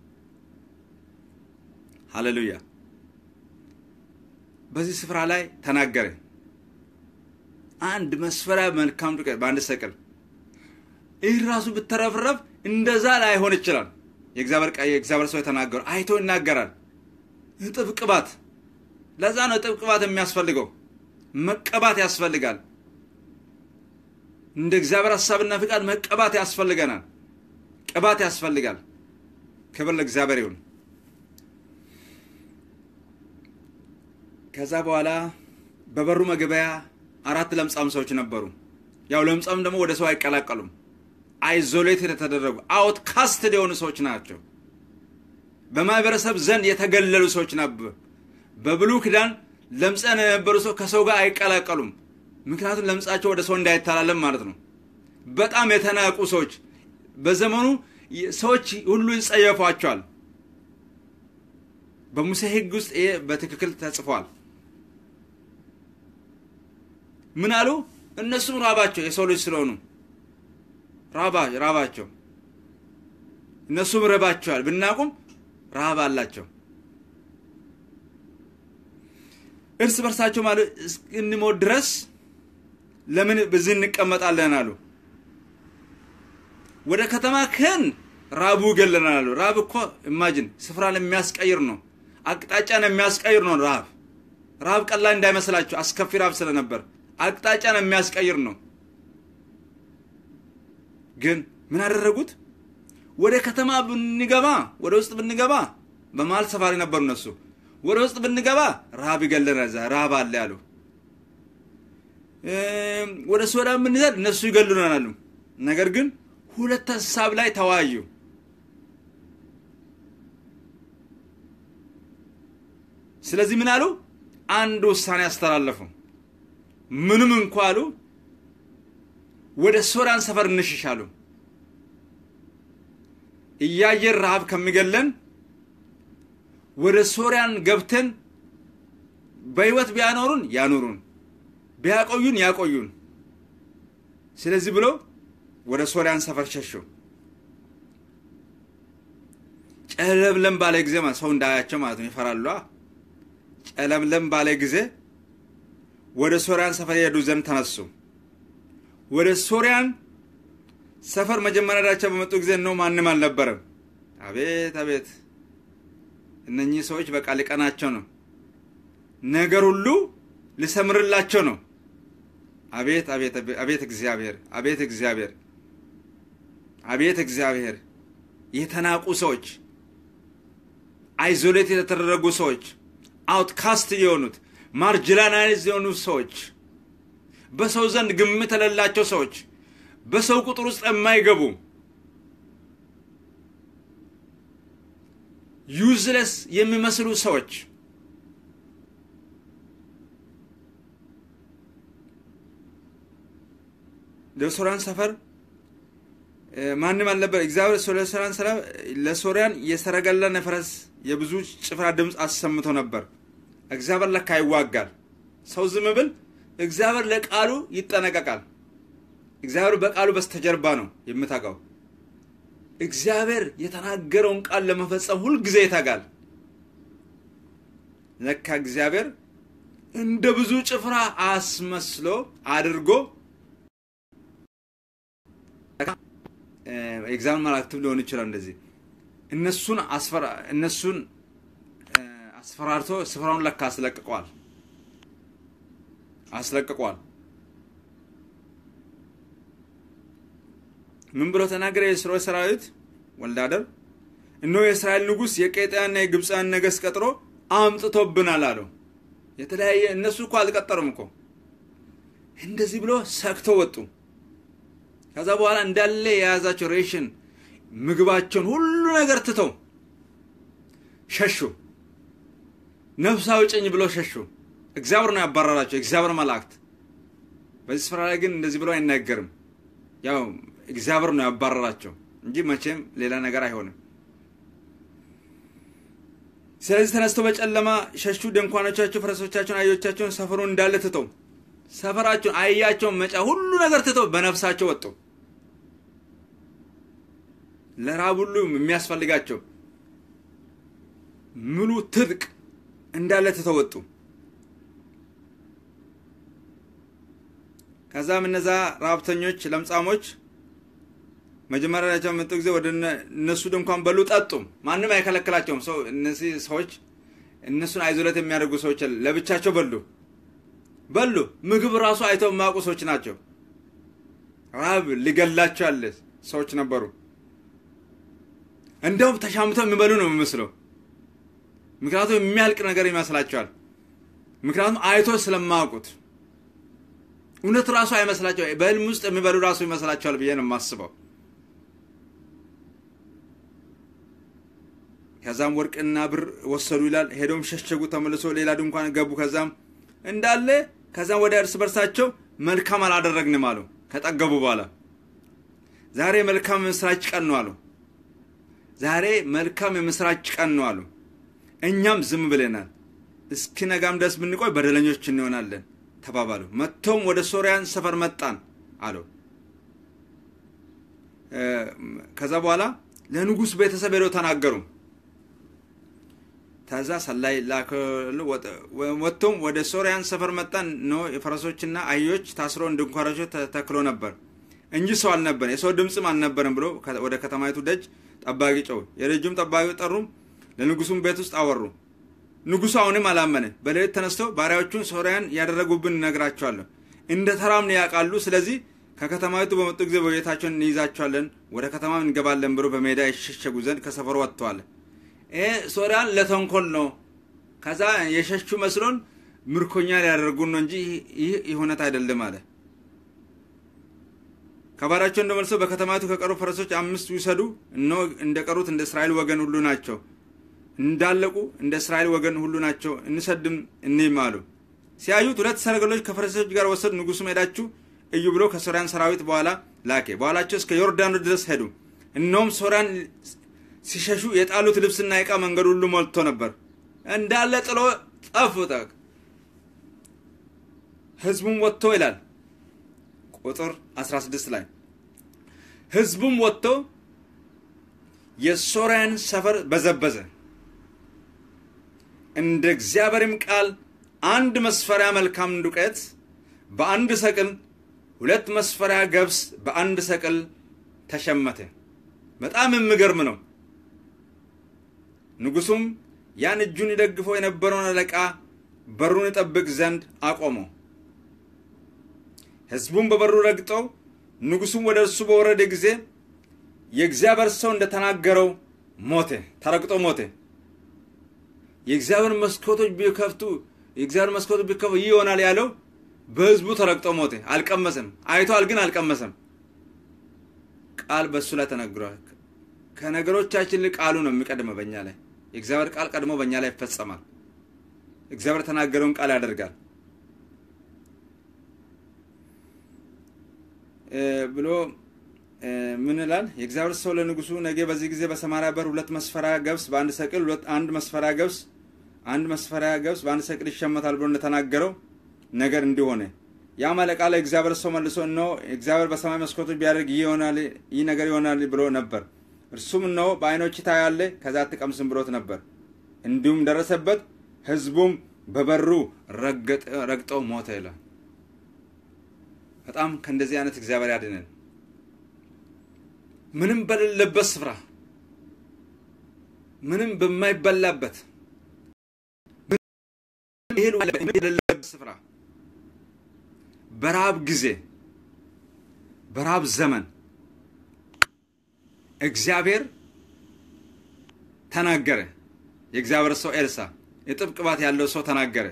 ሃሌሉያ። በዚህ ስፍራ ላይ ተናገረ። አንድ መስፈሪያ መልካም ዱቄት በአንድ ሰቅል ይህ ራሱ ብተረፍረፍ እንደዛ ላይሆን ይችላል። የእግዚአብሔር ሰው የተናገሩ አይቶ ይናገራል። እጥብ ቅባት፣ ለዛ ነው እጥብ ቅባት የሚያስፈልገው። መቀባት ያስፈልጋል። እንደ እግዚአብሔር ሀሳብና ፍቃድ መቀባት ያስፈልገናል። ቅባት ያስፈልጋል። ክብር ለእግዚአብሔር ይሁን። ከዛ በኋላ በበሩ መግቢያ አራት ለምጻም ሰዎች ነበሩ። ያው ለምጻም ደግሞ ወደ ሰው አይቀላቀሉም። አይዞሌት የተደረጉ አውትካስትድ የሆኑ ሰዎች ናቸው። በማህበረሰብ ዘንድ የተገለሉ ሰዎች ነበሩ። በብሉይ ኪዳን ለምጸን የነበሩ ሰው ከሰው ጋር አይቀላቀሉም። ምክንያቱም ለምጻቸው ወደ ሰው እንዳይተላለም ማለት ነው። በጣም የተናቁ ሰዎች በዘመኑ ሰዎች ሁሉ ይጸየፏቸዋል። በሙሴ ሕግ ውስጥ ይሄ በትክክል ተጽፏል። ምን አሉ? እነሱም ራባቸው የሰው ልጅ ስለሆኑ ራባቸው እነሱም ረባቸዋል። ብናቁም ረሃብ አላቸው። እርስ በርሳቸው ማለት እስክንሞት ድረስ ለምን በዚህ እንቀመጣለን አሉ። ወደ ከተማ ክን ራቡ ይገለናል አሉ። ራብ እኮ ኢማጅን ስፍራን የሚያስቀይር ነው። አቅጣጫን የሚያስቀይር ነው። ረሃብ ረሃብ ቀላል እንዳይመስላቸው አስከፊ ረሃብ ስለነበር አቅጣጫን የሚያስቀይር ነው። ግን ምን አደረጉት? ወደ ከተማ ብንገባ ወደ ውስጥ ብንገባ በመሀል ሰፋሪ ነበሩ እነሱ። ወደ ውስጥ ብንገባ ረሃብ ይገለናል፣ እዛ ረሃብ አለ ያሉ። ወደ ሶዳ ብንሄድ እነሱ ይገሉናል አሉ። ነገር ግን ሁለት ሀሳብ ላይ ተወያዩ። ስለዚህ ምን አሉ? አንድ ውሳኔ አስተላለፉ። ምንም እንኳ አሉ ወደ ሶርያን ሰፈር እንሽሻሉ። እያየን ረሃብ ከሚገለን ወደ ሶርያን ገብተን በሕይወት ቢያኖሩን ያኖሩን፣ ቢያቆዩን ያቆዩን። ስለዚህ ብሎ ወደ ሶርያን ሰፈር ሸሹ። ጨለምለም ባለ ጊዜ ሰው እንዳያቸው ማለት ነው፣ ይፈራሉ። ጨለምለም ባለ ጊዜ ወደ ሶርያን ሰፈር የሄዱ ዘንድ ተነሱ። ወደ ሶርያን ሰፈር መጀመሪያ ዳቸው በመጡ ጊዜ ነው ማንም አልነበረም። አቤት አቤት! እነኚህ ሰዎች በቃ ሊቀናቸው ነው። ነገር ሁሉ ሊሰምርላቸው ነው። አቤት አቤት አቤት! እግዚአብሔር አቤት እግዚአብሔር አቤት እግዚአብሔር! የተናቁ ሰዎች፣ አይዞሌት የተደረጉ ሰዎች፣ አውትካስት የሆኑት ማርጅላናይዝ የሆኑ ሰዎች በሰው ዘንድ ግምት የሌላቸው ሰዎች በሰው ቁጥር ውስጥ የማይገቡ ዩዝለስ የሚመስሉ ሰዎች ለሶርያን ሰፈር ማንም አልነበር። እግዚአብሔር ለሶርያን ሰላም ለሶርያን የሰረገላና የፈረስ የብዙ ጭፍራ ድምፅ አሰምቶ ነበር። እግዚአብሔር ለካ ይዋጋል። ሰው ዝም ብል እግዚአብሔር ለቃሉ ይጠነቀቃል። እግዚአብሔር በቃሉ በስተጀርባ ነው የምታውቀው። እግዚአብሔር የተናገረውን ቃል ለመፈጸም ሁልጊዜ ይተጋል። ለካ እግዚአብሔር እንደ ብዙ ጭፍራ አስመስሎ አድርጎ ኤግዛም መላእክትም ሊሆን ይችላል። እንደዚህ እነሱን እነሱን አስፈራርቶ ስፍራውን ለካ አስለቅቀዋል አስለቅቋል። ምን ብሎ ተናገረ? የእስራኤል ሰራዊት ወልዳደር እነሆ የእስራኤል ንጉሥ የቄጥያና የግብፃን ነገሥት ቀጥሮ አምጥቶብናል አለው። የተለያየ እነሱ እኮ አልቀጠሩም እኮ እንደዚህ ብሎ ሰክተው ወጡ። ከዛ በኋላ እንዳለ የያዛቸው ሬሽን ምግባቸውን ሁሉ ነገር ትተው ሸሹ። ነፍስ አውጭኝ ብሎ ሸሹ። እግዚአብሔር ነው ያባረራቸው፣ እግዚአብሔር መላእክት። በዚህ ስፍራ ላይ ግን እንደዚህ ብሎ አይናገርም። ያው እግዚአብሔር ነው ያባረራቸው እንጂ መቼም ሌላ ነገር አይሆንም። ስለዚህ ተነስተው በጨለማ ሸሹ። ድንኳኖቻቸው፣ ፈረሶቻቸውን፣ አህዮቻቸውን ሰፈሩን እንዳለ ትተው ሰፈራቸውን፣ አህያቸውን፣ መጫ ሁሉ ነገር ትተው በነፍሳቸው ወጡ። ለራብ ሁሉ የሚያስፈልጋቸው ሙሉ ትጥቅ እንዳለ ትተው ወጡ። ከዛም እነዛ ረሀብተኞች፣ ለምጻሞች መጀመሪያ መጡ ጊዜ ወደ እነሱ ድንኳን በሉ፣ ጠጡ። ማንም አይከለክላቸውም። ሰው እነዚህ ሰዎች እነሱን አይዞለት የሚያደርጉ ሰዎች ለብቻቸው በሉ በሉ። ምግብ ራሱ አይተው የማያውቁ ሰዎች ናቸው። ረሀብ ሊገላቸው ያለ ሰዎች ነበሩ። እንደውም ተሻምተው የሚበሉ ነው የሚመስለው። ምክንያቱም የሚያልቅ ነገር ይመስላቸዋል። ምክንያቱም አይቶ ስለማያውቁት እውነት ራሱ አይመስላቸው። በህልም ውስጥ የሚበሉ ራሱ ይመስላቸዋል ብዬ ነው የማስበው። ከዛም ወርቅና ብር ወሰዱ ይላል። ሄዶም ሸሸጉ፣ ተመልሶ ሌላ ድንኳን ገቡ። ከዛም እንዳለ ከዛም ወደ እርስ በርሳቸው መልካም አላደረግንም አሉ። ከጠገቡ በኋላ ዛሬ መልካም የምስራች ቀን ነው አሉ። ዛሬ መልካም የምስራች ቀን ነው አሉ። እኛም ዝም ብለናል፣ እስኪ ነጋም ድረስ ብንቆይ በደለኞች እንሆናለን ተባባሉ። መጥተውም ወደ ሶርያን ሰፈር መጣን አሉ። ከዛ በኋላ ለንጉሥ ቤተሰብ ሄደው ተናገሩ። ከዛ ሰላይ ላከሉ። ወጥቶም ወደ ሶርያን ሰፈር መጣን። ኖ የፈረሶችና አህዮች ታስሮ ድንኳናቸው ተተክሎ ነበር እንጂ ሰው አልነበር፣ የሰው ድምፅም አልነበረም ብሎ ወደ ከተማይቱ ደጅ ጠባቂ ጮሁ። የደጁም ጠባቂ ጠሩ፣ ለንጉሱም ቤት ውስጥ አወሩ። ንጉሱ አሁንም አላመነ። በሌሊት ተነስተው ባሪያዎቹን ሶርያን ያደረጉብን እነግራቸዋለሁ፣ እንደ ተራም ያውቃሉ። ስለዚህ ከከተማይቱ በመጡ ጊዜ በቤታቸውን እንይዛቸዋለን፣ ወደ ከተማም እንገባለን ብሎ በሜዳ የሸሸጉ ዘንድ ከሰፈሩ ወጥተዋል። ይሄ ሶርያን ለተንኮል ነው። ከዛ የሸሹ መስሎን ምርኮኛ ሊያደርጉን ነው እንጂ ይህ እውነት አይደለም አለ። ከባሪያቸው እንደመልሰው በከተማይቱ ከቀሩ ፈረሶች አምስት ይውሰዱ፣ እነሆ እንደቀሩት እንደ እስራኤል ወገን ሁሉ ናቸው እንዳለቁ እንደ እስራኤል ወገን ሁሉ ናቸው፣ እንሰድም እኒህም አሉ። ሲያዩት ሁለት ሰረገሎች ከፈረሰኞች ጋር ወሰዱ። ንጉሱም ሄዳችሁ እዩ ብሎ ከሶርያን ሰራዊት በኋላ ላኬ። በኋላቸው እስከ ዮርዳኖስ ድረስ ሄዱ። እነሆም ሶርያን ሲሸሹ የጣሉት ልብስና ዕቃ መንገድ ሁሉ ሞልቶ ነበር፣ እንዳለ ጥሎ ጠፉ። ህዝቡም ወጥቶ ይላል ቁጥር 16 ላይ ህዝቡም ወጥቶ የሶርያን ሰፈር በዘበዘ እንደ እግዚአብሔርም ቃል አንድ መስፈሪያ መልካም ዱቄት በአንድ ሰቅል፣ ሁለት መስፈሪያ ገብስ በአንድ ሰቅል ተሸመተ። በጣም የሚገርም ነው። ንጉሱም ያን እጁን ይደግፈው የነበረውን አለቃ በሩን ይጠብቅ ዘንድ አቆመው። ህዝቡም በበሩ ረግጠው ንጉሱም ወደ እርሱ በወረደ ጊዜ የእግዚአብሔር ሰው እንደተናገረው ሞተ፣ ተረግጦ ሞተ። የእግዚአብሔር መስኮቶች ቢከፍቱ የእግዚአብሔር መስኮቶች ቢከፍቱ ይህ ይሆናል ያለው በህዝቡ ተረግጦ ሞተ። አልቀመሰም። አይቷል፣ ግን አልቀመሰም። ቃል በእሱ ላይ ተነግሯል። ከነገሮቻችን ላይ ቃሉ ነው የሚቀድመው በእኛ ላይ። የእግዚአብሔር ቃል ቀድሞ በእኛ ላይ ይፈጸማል። እግዚአብሔር ተናገረውን ቃል ያደርጋል ብሎ ምን ይላል? የእግዚአብሔር ሰው ለንጉሱ ነገ በዚህ ጊዜ በሰማርያ በር ሁለት መስፈሪያ ገብስ በአንድ ሰቅል ሁለት አንድ መስፈሪያ ገብስ አንድ መስፈሪያ ገብስ በአንድ ሰቅል ይሸመታል ብሎ እንደተናገረው ነገር እንዲሆነ ያም አለቃ ለእግዚአብሔር ሰው መልሶ እነሆ እግዚአብሔር በሰማይ መስኮቶች ቢያደርግ ይህ ነገር ይሆናል ብሎ ነበር። እርሱም እነሆ በዓይኖች ታያለህ ከዛ አትቀምስም ብሎት ነበር። እንዲሁም ደረሰበት። ህዝቡም በበሩ ረግጠው ሞተ ይላል። በጣም ከእንደዚህ አይነት እግዚአብሔር ያድነን። ምንም በሌለበት ስፍራ ምንም በማይበላበት የሌለበት ስፍራ በረሃብ ጊዜ በረሃብ ዘመን እግዚአብሔር ተናገረ። የእግዚአብሔር ሰው ኤልሳ የጥብቅ ቅባት ያለው ሰው ተናገረ።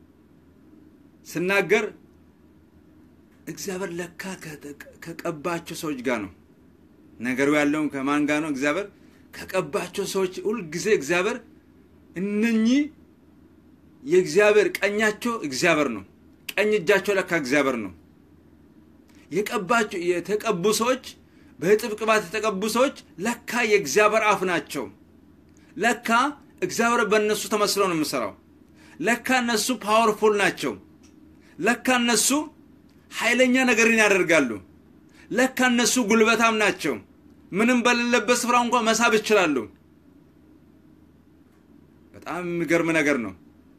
ስናገር እግዚአብሔር ለካ ከቀባቸው ሰዎች ጋር ነው ነገሩ ያለውም ከማን ጋር ነው? እግዚአብሔር ከቀባቸው ሰዎች ሁልጊዜ እግዚአብሔር እነኚህ የእግዚአብሔር ቀኛቸው እግዚአብሔር ነው። ቀኝ እጃቸው ለካ እግዚአብሔር ነው። የቀባቸው የተቀቡ ሰዎች በጥብቅ ቅባት የተቀቡ ሰዎች ለካ የእግዚአብሔር አፍ ናቸው። ለካ እግዚአብሔር በእነሱ ተመስሎ ነው የምሰራው። ለካ እነሱ ፓወርፉል ናቸው። ለካ እነሱ ኃይለኛ ነገርን ያደርጋሉ። ለካ እነሱ ጉልበታም ናቸው። ምንም በሌለበት ስፍራ እንኳን መሳብ ይችላሉ። በጣም የሚገርም ነገር ነው።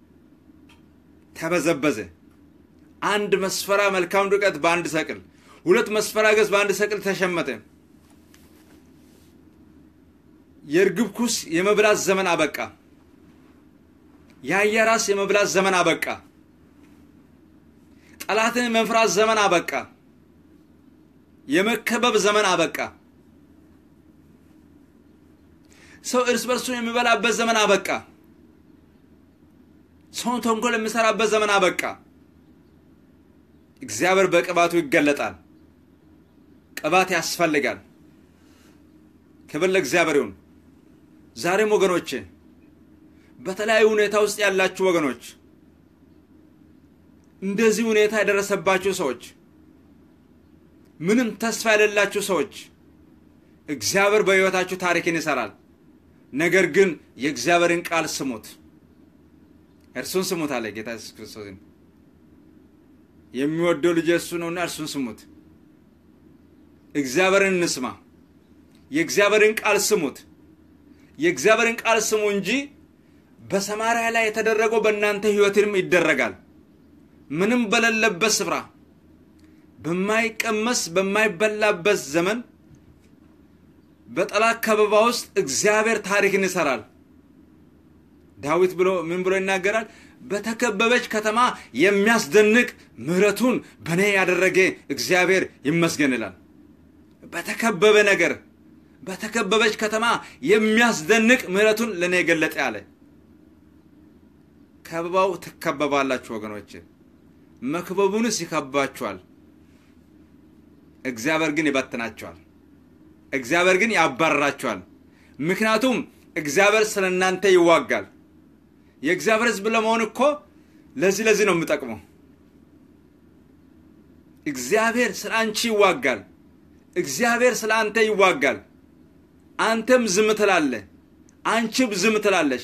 ተበዘበዘ። አንድ መስፈራ መልካም ዱቄት በአንድ ሰቅል፣ ሁለት መስፈራ ገዝ በአንድ ሰቅል ተሸመተ። የእርግብ ኩስ የመብላት ዘመን አበቃ። የአህያ ራስ የመብላት ዘመን አበቃ። ጠላትን የመፍራት ዘመን አበቃ። የመከበብ ዘመን አበቃ። ሰው እርስ በርሱን የሚበላበት ዘመን አበቃ። ሰውን ተንኮል የሚሰራበት ዘመን አበቃ። እግዚአብሔር በቅባቱ ይገለጣል። ቅባት ያስፈልጋል። ክብር ለእግዚአብሔር ይሁን። ዛሬም ወገኖቼ በተለያዩ ሁኔታ ውስጥ ያላችሁ ወገኖች እንደዚህ ሁኔታ የደረሰባችሁ ሰዎች ምንም ተስፋ የሌላችሁ ሰዎች እግዚአብሔር በሕይወታችሁ ታሪክን ይሰራል። ነገር ግን የእግዚአብሔርን ቃል ስሙት፣ እርሱን ስሙት አለ ጌታ ኢየሱስ ክርስቶስን። የሚወደው ልጅ እሱ ነውና እርሱን ስሙት። እግዚአብሔርን እንስማ። የእግዚአብሔርን ቃል ስሙት። የእግዚአብሔርን ቃል ስሙ እንጂ በሰማርያ ላይ የተደረገው በእናንተ ሕይወትንም ይደረጋል። ምንም በሌለበት ስፍራ በማይቀመስ በማይበላበት ዘመን በጠላት ከበባ ውስጥ እግዚአብሔር ታሪክን ይሰራል። ዳዊት ብሎ ምን ብሎ ይናገራል? በተከበበች ከተማ የሚያስደንቅ ምሕረቱን በእኔ ያደረገ እግዚአብሔር ይመስገን ይላል። በተከበበ ነገር በተከበበች ከተማ የሚያስደንቅ ምሕረቱን ለእኔ የገለጠ አለ። ከበባው ትከበባላችሁ ወገኖች። መክበቡንስ ይከባችኋል። እግዚአብሔር ግን ይበትናቸዋል። እግዚአብሔር ግን ያባርራቸዋል። ምክንያቱም እግዚአብሔር ስለ እናንተ ይዋጋል። የእግዚአብሔር ሕዝብ ለመሆን እኮ ለዚህ ለዚህ ነው የምጠቅመው። እግዚአብሔር ስለ አንቺ ይዋጋል። እግዚአብሔር ስለ አንተ ይዋጋል። አንተም ዝም ትላለህ፣ አንቺም ዝም ትላለሽ።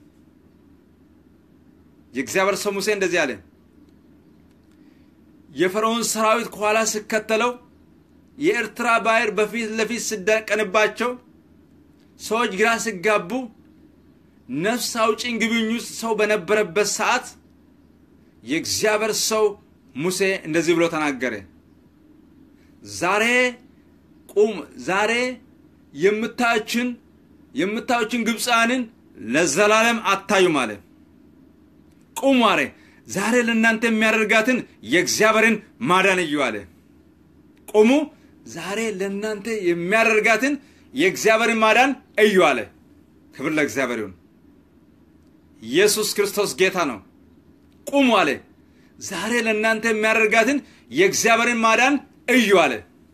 የእግዚአብሔር ሰው ሙሴ እንደዚህ አለ። የፈርዖን ሰራዊት ከኋላ ሲከተለው የኤርትራ ባህር በፊት ለፊት ሲደቀንባቸው ሰዎች ግራ ሲጋቡ ነፍስ አውጪኝ ግቢኝ ውስጥ ሰው በነበረበት ሰዓት የእግዚአብሔር ሰው ሙሴ እንደዚህ ብሎ ተናገረ። ዛሬ ቁም፣ ዛሬ የምታዩችን የምታዩችን ግብፃንን ለዘላለም አታዩም አለ። ቁሙ አለ። ዛሬ ለእናንተ የሚያደርጋትን የእግዚአብሔርን ማዳን እዩ አለ። ቁሙ፣ ዛሬ ለእናንተ የሚያደርጋትን የእግዚአብሔርን ማዳን እዩ አለ። ክብር ለእግዚአብሔር ይሁን። ኢየሱስ ክርስቶስ ጌታ ነው። ቁሙ አለ። ዛሬ ለእናንተ የሚያደርጋትን የእግዚአብሔርን ማዳን እዩ አለ።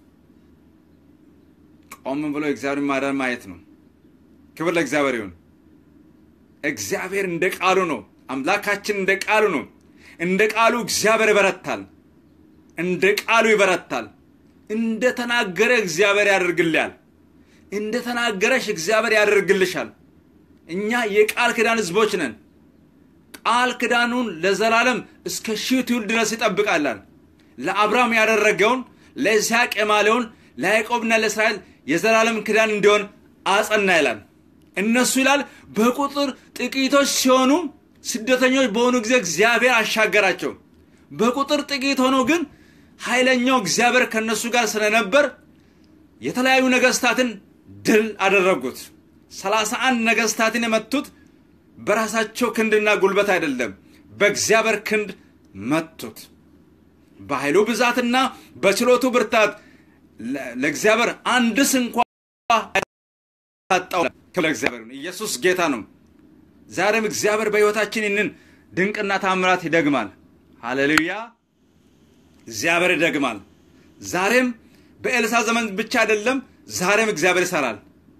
ቆም ብሎ የእግዚአብሔርን ማዳን ማየት ነው። ክብር ለእግዚአብሔር ይሁን። እግዚአብሔር እንደ ቃሉ ነው። አምላካችን እንደ ቃሉ ነው። እንደ ቃሉ እግዚአብሔር ይበረታል። እንደ ቃሉ ይበረታል። እንደ ተናገረ እግዚአብሔር ያደርግልያል። እንደ ተናገረሽ እግዚአብሔር ያደርግልሻል። እኛ የቃል ኪዳን ሕዝቦች ነን። ቃል ኪዳኑን ለዘላለም እስከ ሺህ ትውልድ ድረስ ይጠብቃላል። ለአብርሃም ያደረገውን ለይስሐቅ የማለውን ለያዕቆብና ለእስራኤል የዘላለም ኪዳን እንዲሆን አጸና ይላል። እነሱ ይላል በቁጥር ጥቂቶች ሲሆኑ ስደተኞች በሆኑ ጊዜ እግዚአብሔር አሻገራቸው። በቁጥር ጥቂት ሆኖ ግን ኃይለኛው እግዚአብሔር ከእነሱ ጋር ስለነበር የተለያዩ ነገስታትን ድል አደረጉት። ሰላሳ አንድ ነገስታትን የመቱት በራሳቸው ክንድና ጉልበት አይደለም፣ በእግዚአብሔር ክንድ መቱት። በኃይሉ ብዛትና በችሎቱ ብርታት ለእግዚአብሔር አንድስ እንኳ ታጣው። ክብር እግዚአብሔር ይሁን። ኢየሱስ ጌታ ነው። ዛሬም እግዚአብሔር በሕይወታችን ይህንን ድንቅና ታምራት ይደግማል። ሃሌሉያ! እግዚአብሔር ይደግማል። ዛሬም በኤልሳ ዘመን ብቻ አይደለም፣ ዛሬም እግዚአብሔር ይሰራል።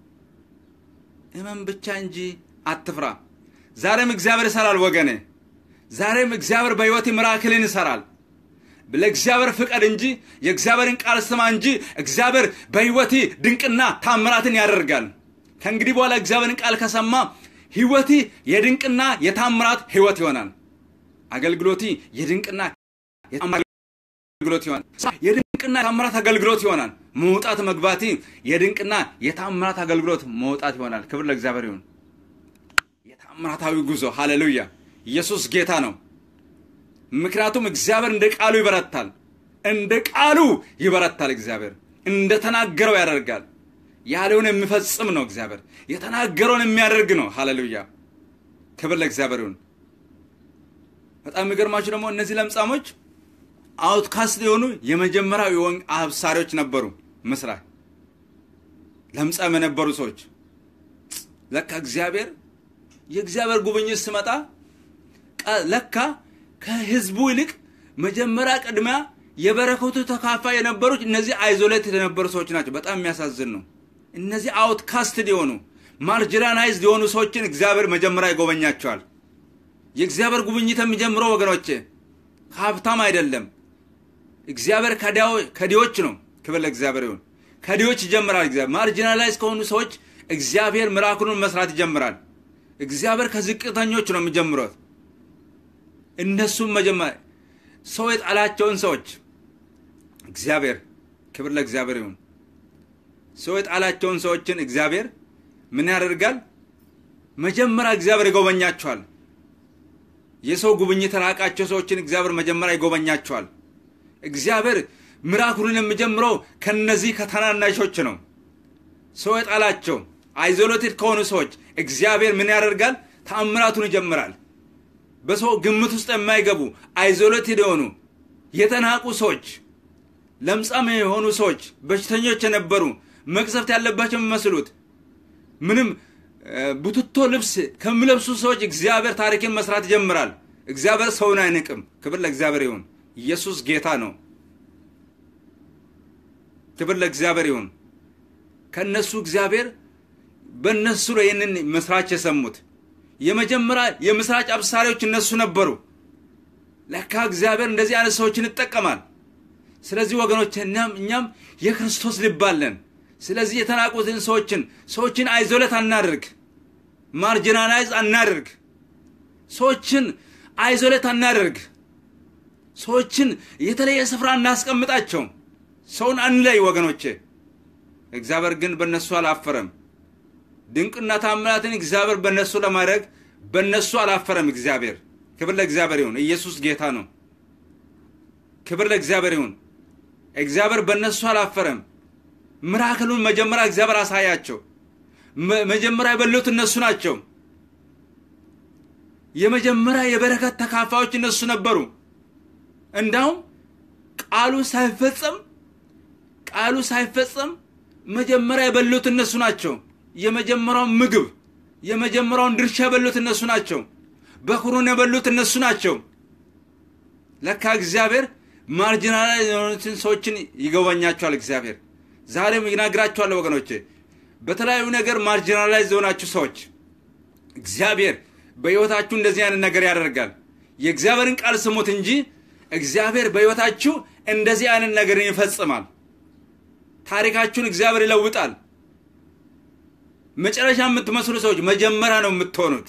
እመን ብቻ እንጂ አትፍራ። ዛሬም እግዚአብሔር ይሰራል ወገኔ። ዛሬም እግዚአብሔር በሕይወት ምራክልን ይሰራል። ለእግዚአብሔር ፍቀድ እንጂ የእግዚአብሔርን ቃል ስማ እንጂ እግዚአብሔር በሕይወት ድንቅና ታምራትን ያደርጋል። ከእንግዲህ በኋላ እግዚአብሔርን ቃል ከሰማ ሕይወቲ የድንቅና የታምራት ሕይወት ይሆናል። አገልግሎቲ የድንቅና አገልግሎት ይሆናል። የድንቅና የታምራት አገልግሎት ይሆናል። መውጣት መግባቲ የድንቅና የታምራት አገልግሎት መውጣት ይሆናል። ክብር ለእግዚአብሔር ይሁን። የታምራታዊ ጉዞ ሃሌሉያ! ኢየሱስ ጌታ ነው። ምክንያቱም እግዚአብሔር እንደ ቃሉ ይበረታል። እንደ ቃሉ ይበረታል። እግዚአብሔር እንደ ተናገረው ያደርጋል። ያለውን የሚፈጽም ነው። እግዚአብሔር የተናገረውን የሚያደርግ ነው። ሃሌሉያ! ክብር ለእግዚአብሔር ይሁን። በጣም የሚገርማችሁ ደግሞ እነዚህ ለምጻሞች አውትካስት የሆኑ የመጀመሪያው የወንግ አብሳሪዎች ነበሩ። ምስራቅ ለምጻም የነበሩ ሰዎች ለካ እግዚአብሔር የእግዚአብሔር ጉብኝት ስመጣ ለካ ከህዝቡ ይልቅ መጀመሪያ ቅድሚያ የበረከቱ ተካፋይ የነበሩት እነዚህ አይዞሌት የነበሩ ሰዎች ናቸው። በጣም የሚያሳዝን ነው። እነዚህ አውትካስትድ የሆኑ ማርጅናላይዝድ የሆኑ ሰዎችን እግዚአብሔር መጀመሪያ ይጎበኛቸዋል። የእግዚአብሔር ጉብኝት የሚጀምረው ወገኖቼ ከሀብታም አይደለም። እግዚአብሔር ከዲዎች ነው። ክብር ለእግዚአብሔር ይሁን። ከዲዎች ይጀምራል። እግዚአብሔር ማርጂናላይዝ ከሆኑ ሰዎች እግዚአብሔር ምራክሉን መስራት ይጀምራል። እግዚአብሔር ከዝቅተኞች ነው የሚጀምሩት። እነሱም መጀመሪያ ሰው የጣላቸውን ሰዎች እግዚአብሔር ክብር ለእግዚአብሔር ይሁን። ሰው የጣላቸውን ሰዎችን እግዚአብሔር ምን ያደርጋል? መጀመሪያ እግዚአብሔር ይጎበኛቸዋል። የሰው ጉብኝት ራቃቸው ሰዎችን እግዚአብሔር መጀመሪያ ይጎበኛቸዋል። እግዚአብሔር ምራክሉን የሚጀምረው ከነዚህ ከተናናሾች ነው። ሰው የጣላቸው አይዞሌትድ ከሆኑ ሰዎች እግዚአብሔር ምን ያደርጋል? ተአምራቱን ይጀምራል። በሰው ግምት ውስጥ የማይገቡ አይዞሌትድ የሆኑ የተናቁ ሰዎች፣ ለምጻም የሆኑ ሰዎች፣ በሽተኞች የነበሩ መቅሰፍት ያለባቸው የሚመስሉት ምንም ቡትቶ ልብስ ከሚለብሱ ሰዎች እግዚአብሔር ታሪክን መስራት ይጀምራል። እግዚአብሔር ሰውን አይንቅም። ክብር ለእግዚአብሔር ይሁን። ኢየሱስ ጌታ ነው። ክብር ለእግዚአብሔር ይሁን። ከእነሱ እግዚአብሔር በእነሱ ነው ይህንን ምስራች የሰሙት። የመጀመሪያ የምስራች አብሳሪዎች እነሱ ነበሩ። ለካ እግዚአብሔር እንደዚህ አይነት ሰዎችን ይጠቀማል። ስለዚህ ወገኖች እኛም እኛም የክርስቶስ ልብ አለን። ስለዚህ የተናቁትን ሰዎችን ሰዎችን አይዞለት አናድርግ፣ ማርጂናላይዝ አናድርግ፣ ሰዎችን አይዞለት አናድርግ፣ ሰዎችን የተለየ ስፍራ እናስቀምጣቸው፣ ሰውን አንለይ ወገኖቼ። እግዚአብሔር ግን በእነሱ አላፈረም። ድንቅና ታምራትን እግዚአብሔር በእነሱ ለማድረግ በእነሱ አላፈረም። እግዚአብሔር ክብር ለእግዚአብሔር ይሁን። ኢየሱስ ጌታ ነው። ክብር ለእግዚአብሔር ይሁን። እግዚአብሔር በእነሱ አላፈረም። ምራክሉን መጀመሪያ እግዚአብሔር አሳያቸው። መጀመሪያ የበሉት እነሱ ናቸው። የመጀመሪያ የበረከት ተካፋዮች እነሱ ነበሩ። እንዳውም ቃሉ ሳይፈጸም ቃሉ ሳይፈጸም መጀመሪያ የበሉት እነሱ ናቸው። የመጀመሪያውን ምግብ የመጀመሪያውን ድርሻ የበሉት እነሱ ናቸው። በኩሩን የበሉት እነሱ ናቸው። ለካ እግዚአብሔር ማርጂናላይዝ የሆኑትን ሰዎችን ይጎበኛቸዋል። እግዚአብሔር ዛሬም ይናግራቸዋለሁ ወገኖቼ፣ በተለያዩ ነገር ማርጂናላይዝ የሆናችሁ ሰዎች እግዚአብሔር በሕይወታችሁ እንደዚህ አይነት ነገር ያደርጋል። የእግዚአብሔርን ቃል ስሙት እንጂ እግዚአብሔር በሕይወታችሁ እንደዚህ አይነት ነገርን ይፈጽማል። ታሪካችሁን እግዚአብሔር ይለውጣል። መጨረሻ የምትመስሉ ሰዎች መጀመሪያ ነው የምትሆኑት።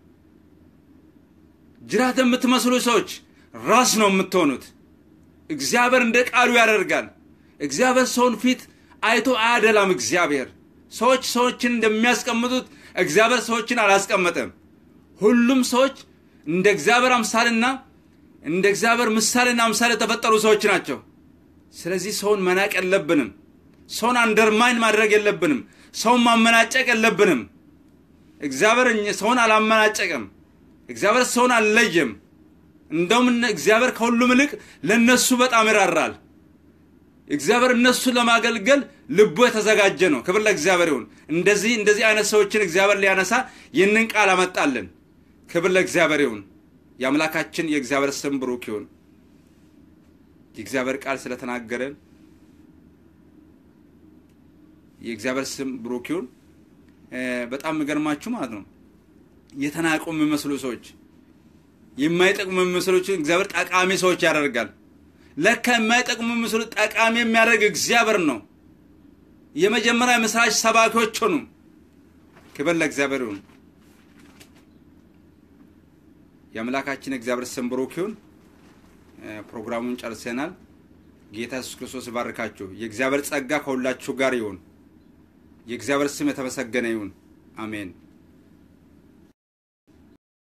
ጅራት የምትመስሉ ሰዎች ራስ ነው የምትሆኑት። እግዚአብሔር እንደ ቃሉ ያደርጋል። እግዚአብሔር ሰውን ፊት አይቶ አያደላም። እግዚአብሔር ሰዎች ሰዎችን እንደሚያስቀምጡት እግዚአብሔር ሰዎችን አላስቀመጠም። ሁሉም ሰዎች እንደ እግዚአብሔር አምሳልና እንደ እግዚአብሔር ምሳሌና አምሳሌ የተፈጠሩ ሰዎች ናቸው። ስለዚህ ሰውን መናቅ የለብንም። ሰውን አንደርማይን ማድረግ የለብንም። ሰውን ማመናጨቅ የለብንም። እግዚአብሔር ሰውን አላመናጨቅም። እግዚአብሔር ሰውን አልለየም። እንደውም እግዚአብሔር ከሁሉም ይልቅ ለነሱ በጣም ይራራል። እግዚአብሔር እነሱን ለማገልገል ልቡ የተዘጋጀ ነው። ክብር ለእግዚአብሔር ይሁን። እንደዚህ እንደዚህ አይነት ሰዎችን እግዚአብሔር ሊያነሳ ይህንን ቃል አመጣልን። ክብር ለእግዚአብሔር ይሁን። የአምላካችን የእግዚአብሔር ስም ብሩክ ይሁን። የእግዚአብሔር ቃል ስለተናገረን የእግዚአብሔር ስም ብሩክ ይሁን። በጣም የሚገርማችሁ ማለት ነው የተናቁ የሚመስሉ ሰዎች የማይጠቅሙ የሚመስሎችን እግዚአብሔር ጠቃሚ ሰዎች ያደርጋል። ለካ የማይጠቅሙ የሚመስሉ ጠቃሚ የሚያደርግ እግዚአብሔር ነው። የመጀመሪያ ምስራች ሰባኪዎች ሆኑ። ክብር ለእግዚአብሔር ይሁን። የአምላካችን እግዚአብሔር ስም ብሩክ ይሁን። ፕሮግራሙን ጨርሰናል። ጌታ ኢየሱስ ክርስቶስ ይባርካችሁ። የእግዚአብሔር ጸጋ ከሁላችሁ ጋር ይሁን። የእግዚአብሔር ስም የተመሰገነ ይሁን። አሜን።